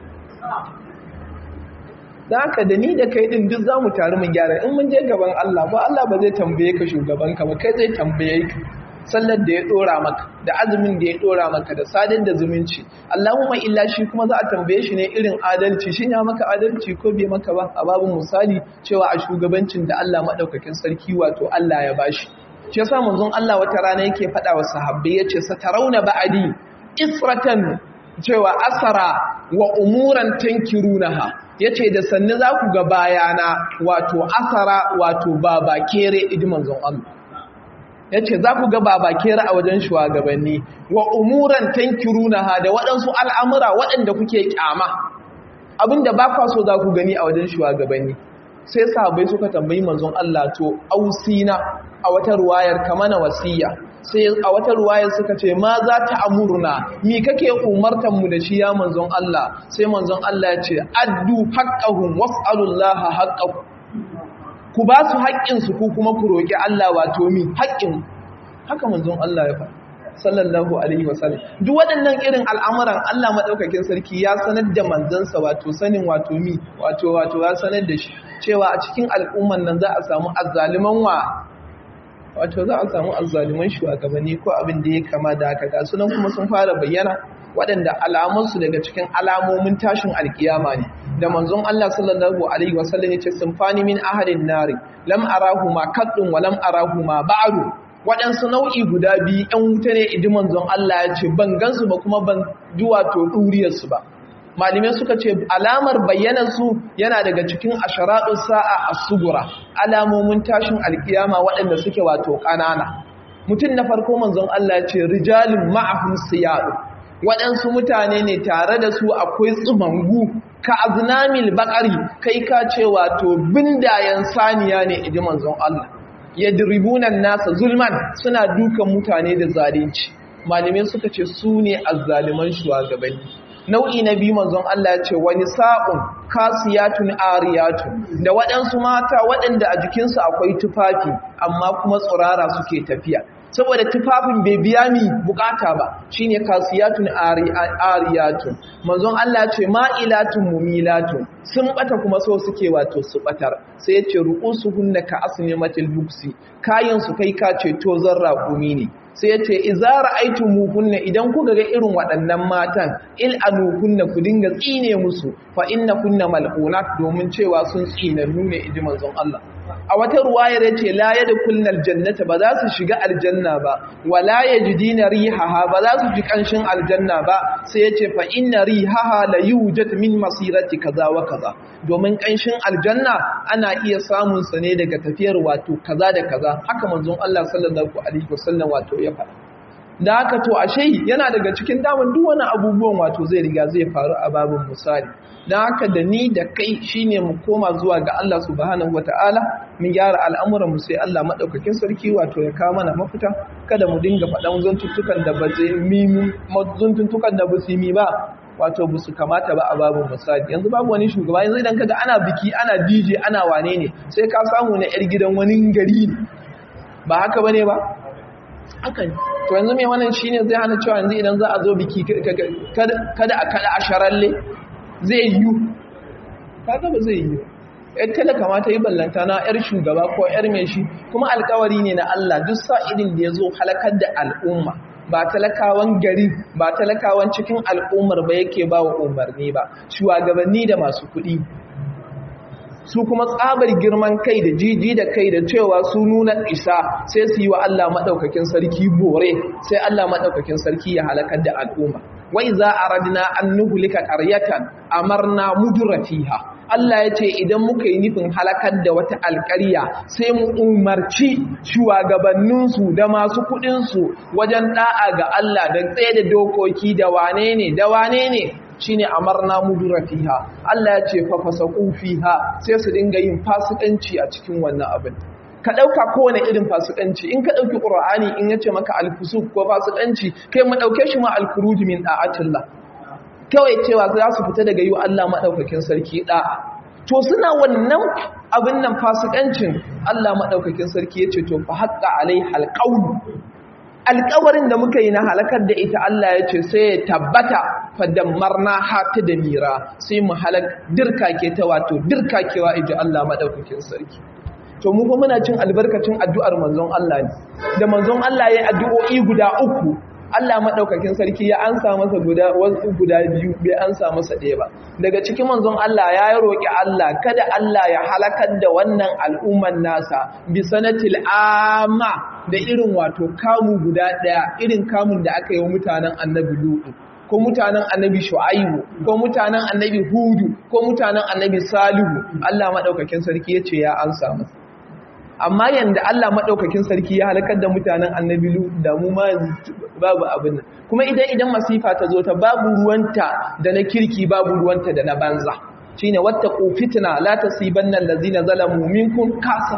da haka da ni da kai din duk za mu taru mu gyara in mun je gaban allah ba allah ba zai tambaye ka shugabanka ba kai zai tambaye ka sallar da ya dora maka da azumin da ya dora maka da sadar da zumunci Allahumma illa shi kuma za a tambaye shi ne irin adalci shin ya maka adalci ko bai maka ba a babu misali cewa a shugabancin da Allah madaukakin sarki wato Allah ya bashi shi yasa manzon Allah wata rana yake faɗa wa sahabbai yace satarawna ba'adi isratan cewa asara wa umuran tankirunaha yace da sanni za ku ga bayana wato asara wato baba kere idi manzon Allah ya ce za ku ga babakera a wajen shugabanni wa umuran tankirunaha da waɗansu al'amura waɗanda kuke ƙyama abinda ba kwa so za ku gani a wajen shugabanni sai sahabai suka tambayi manzon Allah to ausina a wata ruwayar kamana wasiya sai a wata ruwayar suka ce ma za ta amurna mi kake umartan mu da shi ya manzon Allah sai manzon Allah ya ce addu haqqahum was'alullaha haqqakum ku ba su haƙƙinsu ku kuma ku roƙi Allah wato mi haƙƙin haka manzon Allah ya faɗa sallallahu alaihi wasallam duk waɗannan irin al'amuran Allah madaukakin sarki ya sanar da manzansa wato sanin wato mi wato wato ya sanar da shi cewa a cikin al'umman nan za a samu azzaliman wa wato za a samu azzaliman shugabanni ko abin da ya kama da haka ga sunan kuma sun fara bayyana waɗanda alamunsu daga cikin alamomin tashin alkiyama ne da manzon Allah sallallahu alaihi wasallam yace sunfani min ahadin nari lam arahu ma kaddun wa lam arahu ma ba'du waɗansu nau'i guda biyu ɗan wuta ne idi manzon Allah ya ce ban gansu ba kuma ban ji wato ɗuriyarsu ba malamai suka ce alamar bayyanarsu yana daga cikin asharaɗin sa'a a sugura alamomin tashin alkiyama waɗanda suke wato ƙanana mutum na farko manzon Allah ya ce rijalin ma'ahum siyadu waɗansu mutane ne tare da su akwai tsumangu ka aznamil bakari kai ka ce wato bindayen saniya ne idi manzon Allah yadribunan nasa zulman suna dukan mutane da zalunci malamai suka ce su ne azzaliman shugabanni nau'i na biyu manzon Allah ya ce wani sa'un kasiyatun ariyatun da waɗansu mata waɗanda a jikinsu akwai tufafi amma kuma tsirara suke tafiya saboda tufafin bai biya mi bukata ba shine kasiyatun ariyatun manzon Allah ce ma'ilatun mumilatun sun bata kuma so suke wato su batar sai yace ru'usuhunna ka asnimatil buksi kayan su kai ka ce to zarra gumi ne sai yace idza ra'aytumuhunna idan kuka ga irin waɗannan matan il anuhunna ku dinga tsine musu fa innakunna mal'unat domin cewa sun tsinannu ne inji manzon Allah a wata ruwaya da ce la yadkhulna aljannata ba za su shiga aljanna ba wala yajidina rihaha ba za su ji kanshin aljanna ba sai yace fa inna rihaha la yujad min masirati kaza wa kaza domin kanshin aljanna ana iya samun sa ne daga tafiyar wato kaza da kaza haka manzon Allah sallallahu alaihi wasallam wato ya faɗa da haka to ashe yana daga cikin daman duk wani abubuwan wato zai riga zai faru a babin misali don haka da ni da kai shine mu koma zuwa ga Allah subhanahu wataala mun gyara al'amuran mu sai Allah madaukakin sarki wato ya kawo mana mafita kada mu dinga faɗan zantuttukan da ba zai mimi zantuttukan da ba su mi ba wato ba su kamata ba a babin misali yanzu babu wani shugaba yanzu idan kaga ana biki ana DJ ana wane ne sai ka samu na yar gidan wani gari ne ba haka bane ba haka ne to yanzu mai wannan shine zai hana cewa yanzu idan za a zo biki kada a kada a sharalle zai yi kaga ba zai yi yar talaka ma ta yi ballanta na yar shugaba ko yar mai shi kuma alkawari ne na Allah duk sa'idin da ya zo halakar da al'umma ba talakawan gari ba talakawan cikin al'ummar ba yake ba wa umarni ba shugabanni da masu kuɗi su kuma tsabar girman kai da jiji da kai da cewa su nuna isa sai su yi wa Allah maɗaukakin sarki bore sai Allah maɗaukakin sarki ya halakar da al'umma wai za a radina an nuhulika ƙaryatan amarna mudura fiha Allah ya ce idan muka yi nufin halakar da wata alƙarya sai mu umarci shugabanninsu da masu kuɗinsu wajen ɗa'a ga Allah da tsaye da dokoki da wane ne da wane ne shine amarna mudura fiha Allah ya ce fa fasaqu fiha sai su dinga yin fasikanci a cikin wannan abin ka dauka kowane irin fasikanci in ka dauki qur'ani in yace maka al-fusuq ko fasikanci kai mu dauke shi ma al-khuruj min da'atillah kawai cewa za su fita daga yi Allah madaukakin sarki da'a to suna wannan abin nan fasikancin Allah madaukakin sarki yace to fa haqqa alaiha al-qawl alƙawarin da muka yi na halakar da ita Allah ya ce sai ya tabbata fadammarna hata da mira sai mu halak dirkake ta wato dirkakewa iji Allah madaukakin sarki to mu kuma muna cin albarkacin addu'ar manzon Allah ne da manzon Allah ya addu'o'i guda uku Allah madaukakin sarki ya ansa masa guda wasu guda biyu bai ansa masa ɗaya ba daga cikin manzon Allah ya yi roƙi Allah kada Allah ya halakar da wannan al'umman nasa bi sanatil amma da irin wato kamu guda ɗaya irin kamun da aka yi wa mutanen annabi Lutu ko mutanen annabi Shu'aibu ko mutanen annabi Hudu ko mutanen annabi Salihu Allah madaukakin sarki yace ya ansa masa amma yanda Allah madaukakin sarki ya halakar da mutanen annabi Lutu da mu ma babu abin nan kuma idan idan masifa ta zo ta babu ruwanta da na kirki babu ruwanta da na banza shine wattaqu fitna la tasibanna allazina zalamu minkum kasa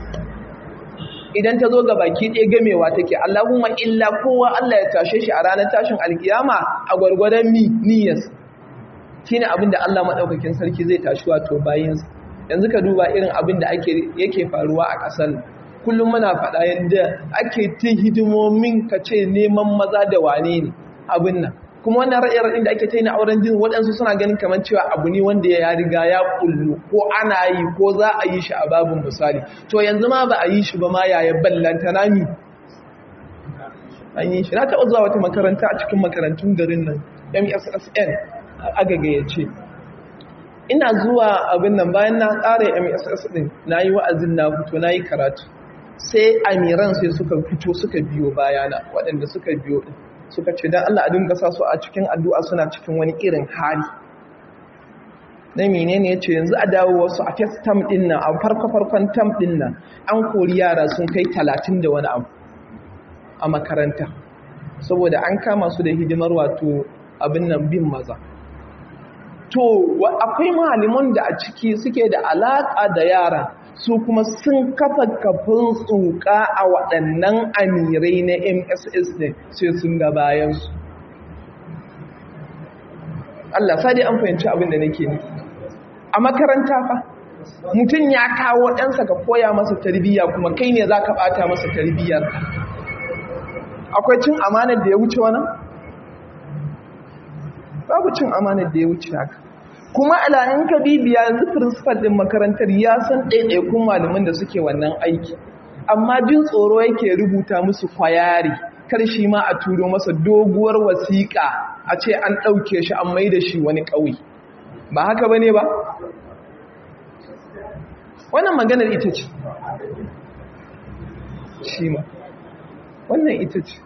idan ta zo ga baki ɗaya gamewa take Allahumma illa kowa Allah ya tashe shi a ranar tashin alkiyama a gwargwadon mi niyyas shine abin da Allah madaukakin sarki zai tashi wato bayinsa yanzu ka duba irin abin da ake yake faruwa a ƙasar kullum muna faɗa yadda ake ta hidimomin ka ce neman maza da wane ne abin nan kuma wannan ra'ayin da ake ta yi na auren jin waɗansu suna ganin kamar cewa abu ne wanda ya riga ya kullu ko ana yi ko za a yi shi a babin misali to yanzu ma ba a yi shi ba ma yaya ballanta nami an yi shi na taɓa zuwa wata makaranta a cikin makarantun garin nan mssn agagayace ina zuwa abin nan bayan na tsara mss din na yi wa'azin na fito na yi karatu sai amiran sai suka fito suka biyo bayana waɗanda suka biyo ɗin suka ce don Allah a dinga sa su a cikin addu'a suna cikin wani irin hali na menene ya ce yanzu a dawo wasu a first term ɗin nan a farko-farkon term ɗin nan an kori yara sun kai talatin da wani abu a makaranta saboda an kama su da hidimar wato abin nan bin maza to akwai malaman da a ciki suke da alaƙa da yara su kuma sun kafa kafin tsuka a waɗannan amirai na mss ne sai sun ga bayansu Allah sadi an fahimci abin da nake nufi a makaranta fa mutum ya kawo ɗansa ka koya masa tarbiyya kuma kai ne za ka ɓata masa tarbiyyar akwai cin amanar da ya wuce wani? babu cin amanar da ya wuce haka kuma alayin ka bibiya yanzu principal din makarantar ya san ɗaiɗaikun malaman da suke wannan aiki amma jin tsoro yake rubuta musu kwayari kar shi ma a turo masa doguwar wasiƙa a ce an ɗauke shi an mai da shi wani ƙauye ba haka ba ne ba wannan maganar ita ce shi ma wannan ita ce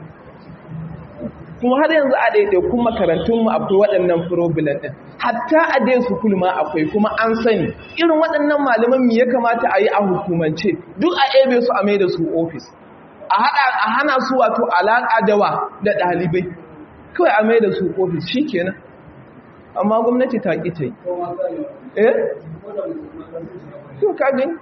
kuma har yanzu a ɗaiɗaikun makarantunmu akwai waɗannan problem ɗin hatta a dai su kulma akwai kuma an sani irin waɗannan malaman mu ya kamata a yi a hukumance duk a ebe su a mai da su ofis a hana su wato alaƙa da wa da ɗalibai kawai a mai da su ofis shi kenan amma gwamnati ta ƙi ta yi eh? to ka gani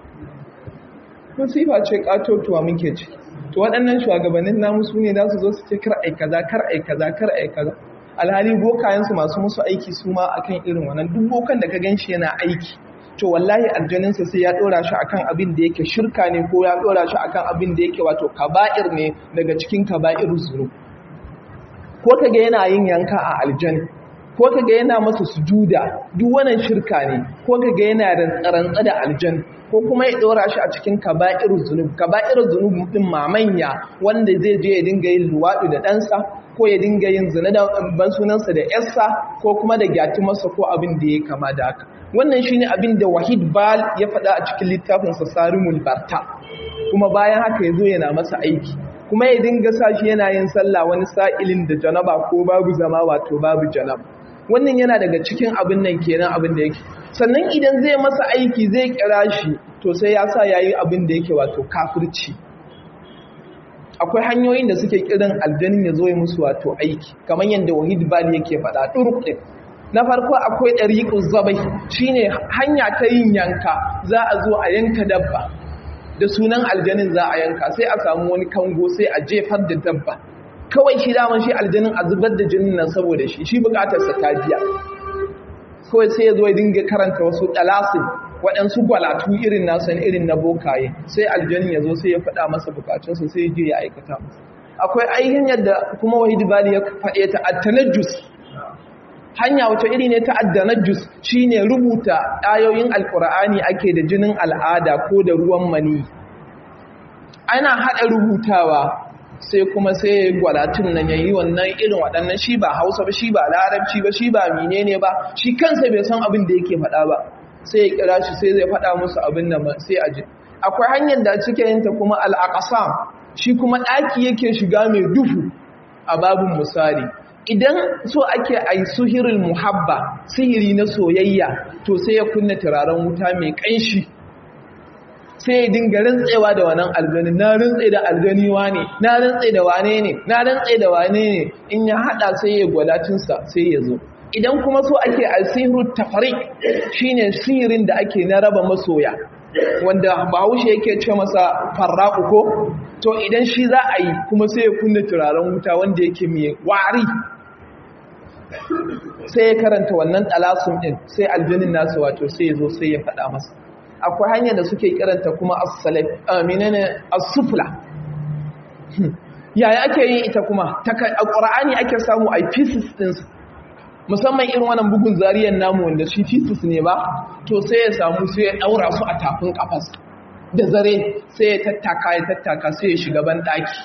musifa ce ƙatotuwa muke ciki to waɗannan shugabannin namu su ne za su zo su ce kar ai kaza kar ai kaza kar ai kaza alhali bokayensu masu musu aiki su ma akan irin wannan duk bokan da ka gan shi yana aiki to wallahi aljaninsa sai ya ɗora shi akan abin da yake shirka ne ko ya ɗora shi akan abin da yake wato kaba'ir ne daga cikin kaba'ir zuru ko ka ga yana yin yanka a aljani ko ka ga yana masa sujuda duk wannan shirka ne ko ka ga yana rantsarantsa da aljan ko kuma ya ɗora shi a cikin kaba'ir zunub kaba'ir zunub din mamanya wanda zai je ya dinga yin luwaɗi da ɗansa ko ya dinga yin zina da ban sunansa da yarsa ko kuma da gyatumarsa ko abin da ya kama da haka wannan shine abin da wahid bal ya faɗa a cikin littafinsa sarimul barta kuma bayan haka ya zo yana masa aiki kuma ya dinga sa shi yana yin sallah wani sa'ilin da janaba ko babu zama wato babu janaba wannan yana daga cikin abin nan kenan abin da yake sannan idan zai masa aiki zai kira shi to sai ya sa yayi abin da yake wato kafirci akwai hanyoyin da suke kiran aljanin ya zo ya musu wato aiki kamar yadda wahid bali yake faɗa turuk ɗin na farko akwai ɗariƙun zabai shine hanya ta yin yanka za a zo a yanka dabba da sunan aljanin za a yanka sai a samu wani kango sai a jefar da dabba kawai shi daman shi aljanin a zubar da jinin nan saboda shi shi bukatarsa ta biya kawai sai ya zo ya dinga karanta wasu ɗalasin waɗansu gwalatu irin nasu irin na bokaye sai aljanin ya zo sai ya faɗa masa bukatunsa sai ya je ya aikata masa akwai ainihin yadda kuma wahid bali ya faɗe ta attanajus hanya wata iri ne ta addanajus shine rubuta ayoyin alkur'ani ake da jinin al'ada ko da ruwan mani ana haɗa rubutawa sai kuma sai gwalatun nan yayi wannan irin waɗannan shi ba hausa ba shi ba larabci ba shi ba menene ba shi kansa bai san abin da yake faɗa ba sai ya kira shi sai zai faɗa musu abin da sai a ji akwai hanyar da cike yin ta kuma al'aqasam shi kuma ɗaki yake shiga mai duhu a babin misali idan so ake a yi suhirin muhabba sihiri na soyayya to sai ya kunna turaren wuta mai ƙanshi sai ya dinga rantsewa da wannan aljani na rantse da aljani wane na rantse da wane ne na rantse da wane ne in ya hada sai ya gwalatinsa sai ya zo idan kuma so ake alsihiru tafari shine sihirin da ake na raba masoya wanda bahaushe yake ce masa farraku ko to idan shi za a yi kuma sai ya kunna turaren wuta wanda yake mai wari sai ya karanta wannan ɗalasun ɗin sai aljanin nasu wato sai ya zo sai ya faɗa masa akwai hanyar da suke kiranta kuma as-sufla yaya ake yin ita kuma a ƙura'ani ake samu a pieces ɗinsu musamman irin wannan bugun zariyar namu wanda shi pieces ne ba to sai ya samu sai ya ɗaura su a tafin ƙafas da zare sai ya tattaka ya tattaka sai ya shiga ban ɗaki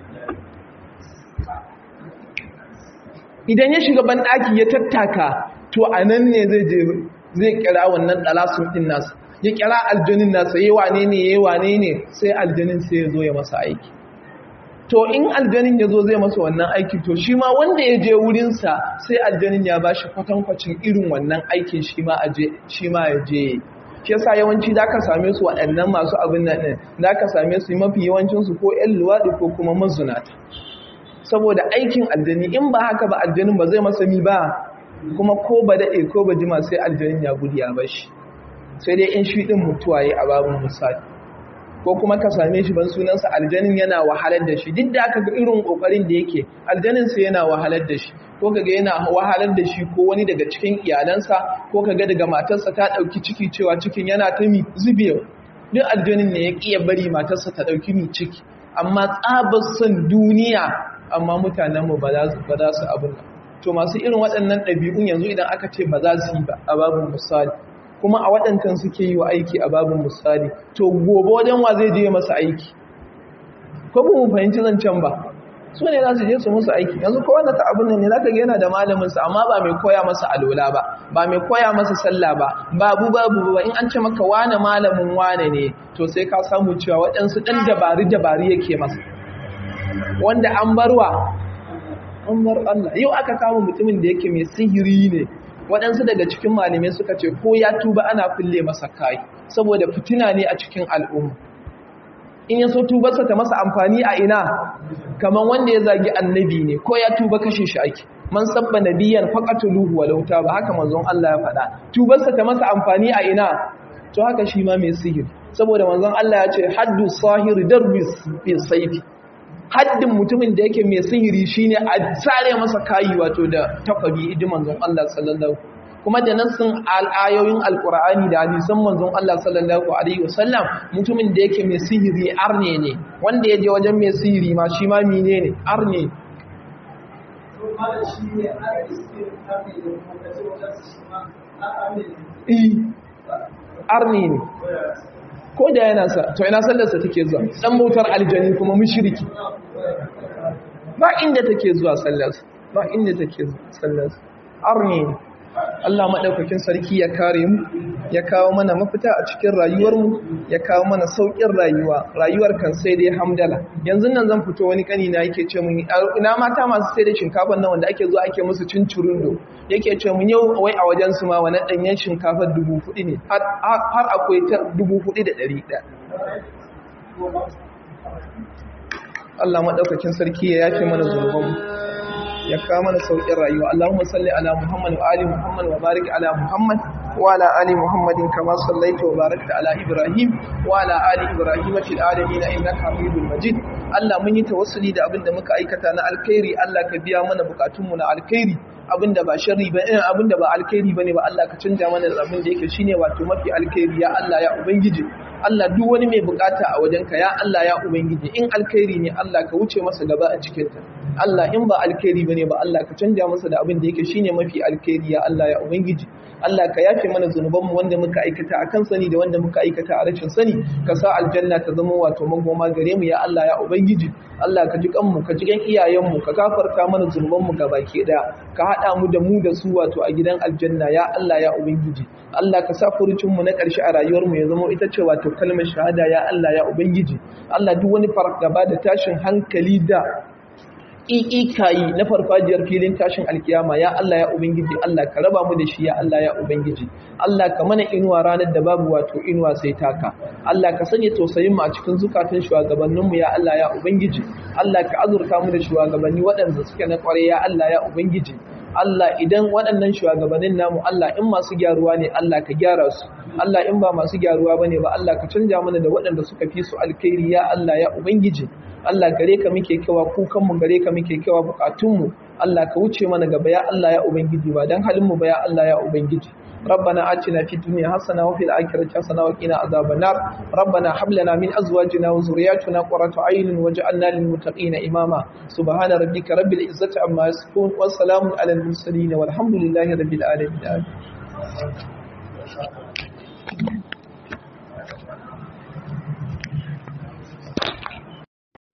idan ya shiga ban ɗaki ya tattaka to a nan ne zai kira wannan ɗalasun ɗin nasu ya kira aljanin nasa yi wane ne yi wane ne sai aljanin sai ya zo ya masa aiki to in aljanin ya zo zai masa wannan aiki to shi ma wanda ya je wurinsa sai aljanin ya ba shi kwatankwacin irin wannan aikin shi ma ya je shi yasa yawanci da ka same su waɗannan masu abin nan ɗin da ka same su mafi yawancinsu ko 'yan luwaɗi ko kuma mazunata saboda aikin aljani in ba haka ba aljanin ba zai masa mi ba kuma ko ba daɗe ko ba jima sai aljanin ya gudu ya bashi sai dai in shi ɗin mutuwa ya a babin misali ko kuma ka same shi ban sunansa aljanin yana wahalar da shi duk da aka ga irin ƙoƙarin da yake aljaninsa yana wahalar da shi ko kaga yana wahalar da shi ko wani daga cikin iyalansa ko kaga daga matarsa ta ɗauki ciki cewa cikin yana ta mi zubewa duk aljanin ne ya ƙiya bari matarsa ta ɗauki mi ciki amma tsabar son duniya amma mutanenmu ba za su abin to masu irin waɗannan ɗabi'un yanzu idan aka ce ba za su yi ba a babin misali kuma a waɗancan suke yi wa aiki a babin misali to gobe wajen wa zai je masa aiki ko ba mu fahimci zancen ba su ne za su je su musu aiki yanzu ko wanda ta abin nan ne za ka ga yana da malaminsa amma ba mai koya masa alola ba ba mai koya masa sallah ba babu babu ba in an ce maka wane malamin wane ne to sai ka samu cewa waɗansu ɗan dabari dabari yake masa wanda an barwa an bar Allah yau aka kama mutumin da yake mai sihiri ne waɗansu daga cikin malamai suka ce ko ya tuba ana kulle masa kai saboda fitina ne a cikin al'umma in ya so tubarsa ta masa amfani a ina kamar wanda ya zagi annabi ne ko ya tuba kashe shi ake man sabba nabiyan faqatuluhu walau ba haka manzon Allah ya faɗa tubarsa ta masa amfani a ina to haka shi ma mai sihiri saboda manzon Allah ya ce haddu sahir darbi fi sayfi haddin mutumin da yake mai sihiri shine a tsare masa kayi wato da takwabi idi manzon Allah sallallahu kuma da nassin al'ayoyin alkur'ani da hadisan manzon Allah sallallahu alaihi wasallam mutumin da yake mai sihiri arne ne wanda ya je wajen mai sihiri ma shi ma mine ne arne arne ne ko da yana sa to ina sallarsa take zuwa dan bautar aljani kuma mushriki ba inda take zuwa sallarsa ba inda take zuwa sallarsa arne ne Allah maɗaukakin sarki ya kare mu ya kawo mana mafita a cikin rayuwarmu ya kawo mana sauƙin rayuwa rayuwar kan sai dai hamdala yanzu nan zan fito wani kani na yake ce mun ina mata masu sai da shinkafa nan wanda ake zuwa ake musu cin curundo yake ce mun yau wai a wajen su ma wani ɗanyen shinkafa dubu hudu ne har akwai ta dubu hudu da ɗari ɗaya Allah maɗaukakin sarki ya yafe mana zunubanmu ya kawo mana sauƙin rayuwa Allahumma salli ala Muhammad wa ali Muhammad wa barik ala Muhammad wa ala ali Muhammadin kama sallaita wa barakta ala Ibrahim wa ala ali Ibrahim fil alamin innaka Hamidul Majid Allah mun yi tawassuli da abin da muka aikata na alkhairi Allah ka biya mana bukatunmu na alkhairi abinda ba sharri ba irin abinda ba alkhairi bane ba Allah ka canja mana da abin da yake shine wato mafi alkhairi ya Allah ya ubangiji Allah duk wani mai bukata a wajenka ya Allah ya ubangiji in alkhairi ne Allah ka wuce masa gaba a cikin ta Allah in ba alkhairi bane ba Allah ka canja masa da abin da yake shine mafi alkhairi ya Allah ya ubangiji Allah ka yafe mana zunubanmu wanda muka aikata a kan sani da wanda muka aikata a rashin sani ka sa aljanna ta zama wato magoma gare mu ya Allah ya ubangiji Allah ka ji kanmu ka ji gan iyayenmu ka gafarta mana zunubanmu baki daya ka hada mu da mu da su wato a gidan aljanna ya Allah ya ubangiji Allah ka sa furucin mu na ƙarshe a rayuwar mu ya zama ita ce wato kalmar shahada ya Allah ya ubangiji Allah duk wani fargaba da tashin hankali da ƙiƙikayi na farfajiyar filin tashin alkiyama ya Allah ya Ubangiji Allah ka raba mu da shi ya Allah ya Ubangiji Allah ka mana inuwa ranar da babu wato inuwa sai taka Allah ka sanya tausayin mu a cikin zukatan shugabannin mu ya Allah ya Ubangiji Allah ka azurta mu da shugabanni waɗanda suke na ƙware ya Allah ya Ubangiji Allah idan waɗannan shugabannin namu Allah in masu gyaruwa ne Allah ka gyara su Allah in ba masu gyaruwa bane ba Allah ka canja mana da waɗanda suka fi su alkhairi ya Allah ya Ubangiji Allah gare ka muke kewa kukanmu gare ka muke kewa bukatunmu Allah ka wuce mana gaba ya Allah ya ubangiji ba dan halin mu ba ya Allah ya ubangiji ربنا آتنا في الدنيا حسنة وفي الآخرة حسنة وقنا عذاب النار ربنا هب لنا من أزواجنا وذرياتنا قرة عين واجعلنا للمتقين إماما سبحان ربك رب العزة عما يصفون وسلام على المرسلين والحمد لله رب العالمين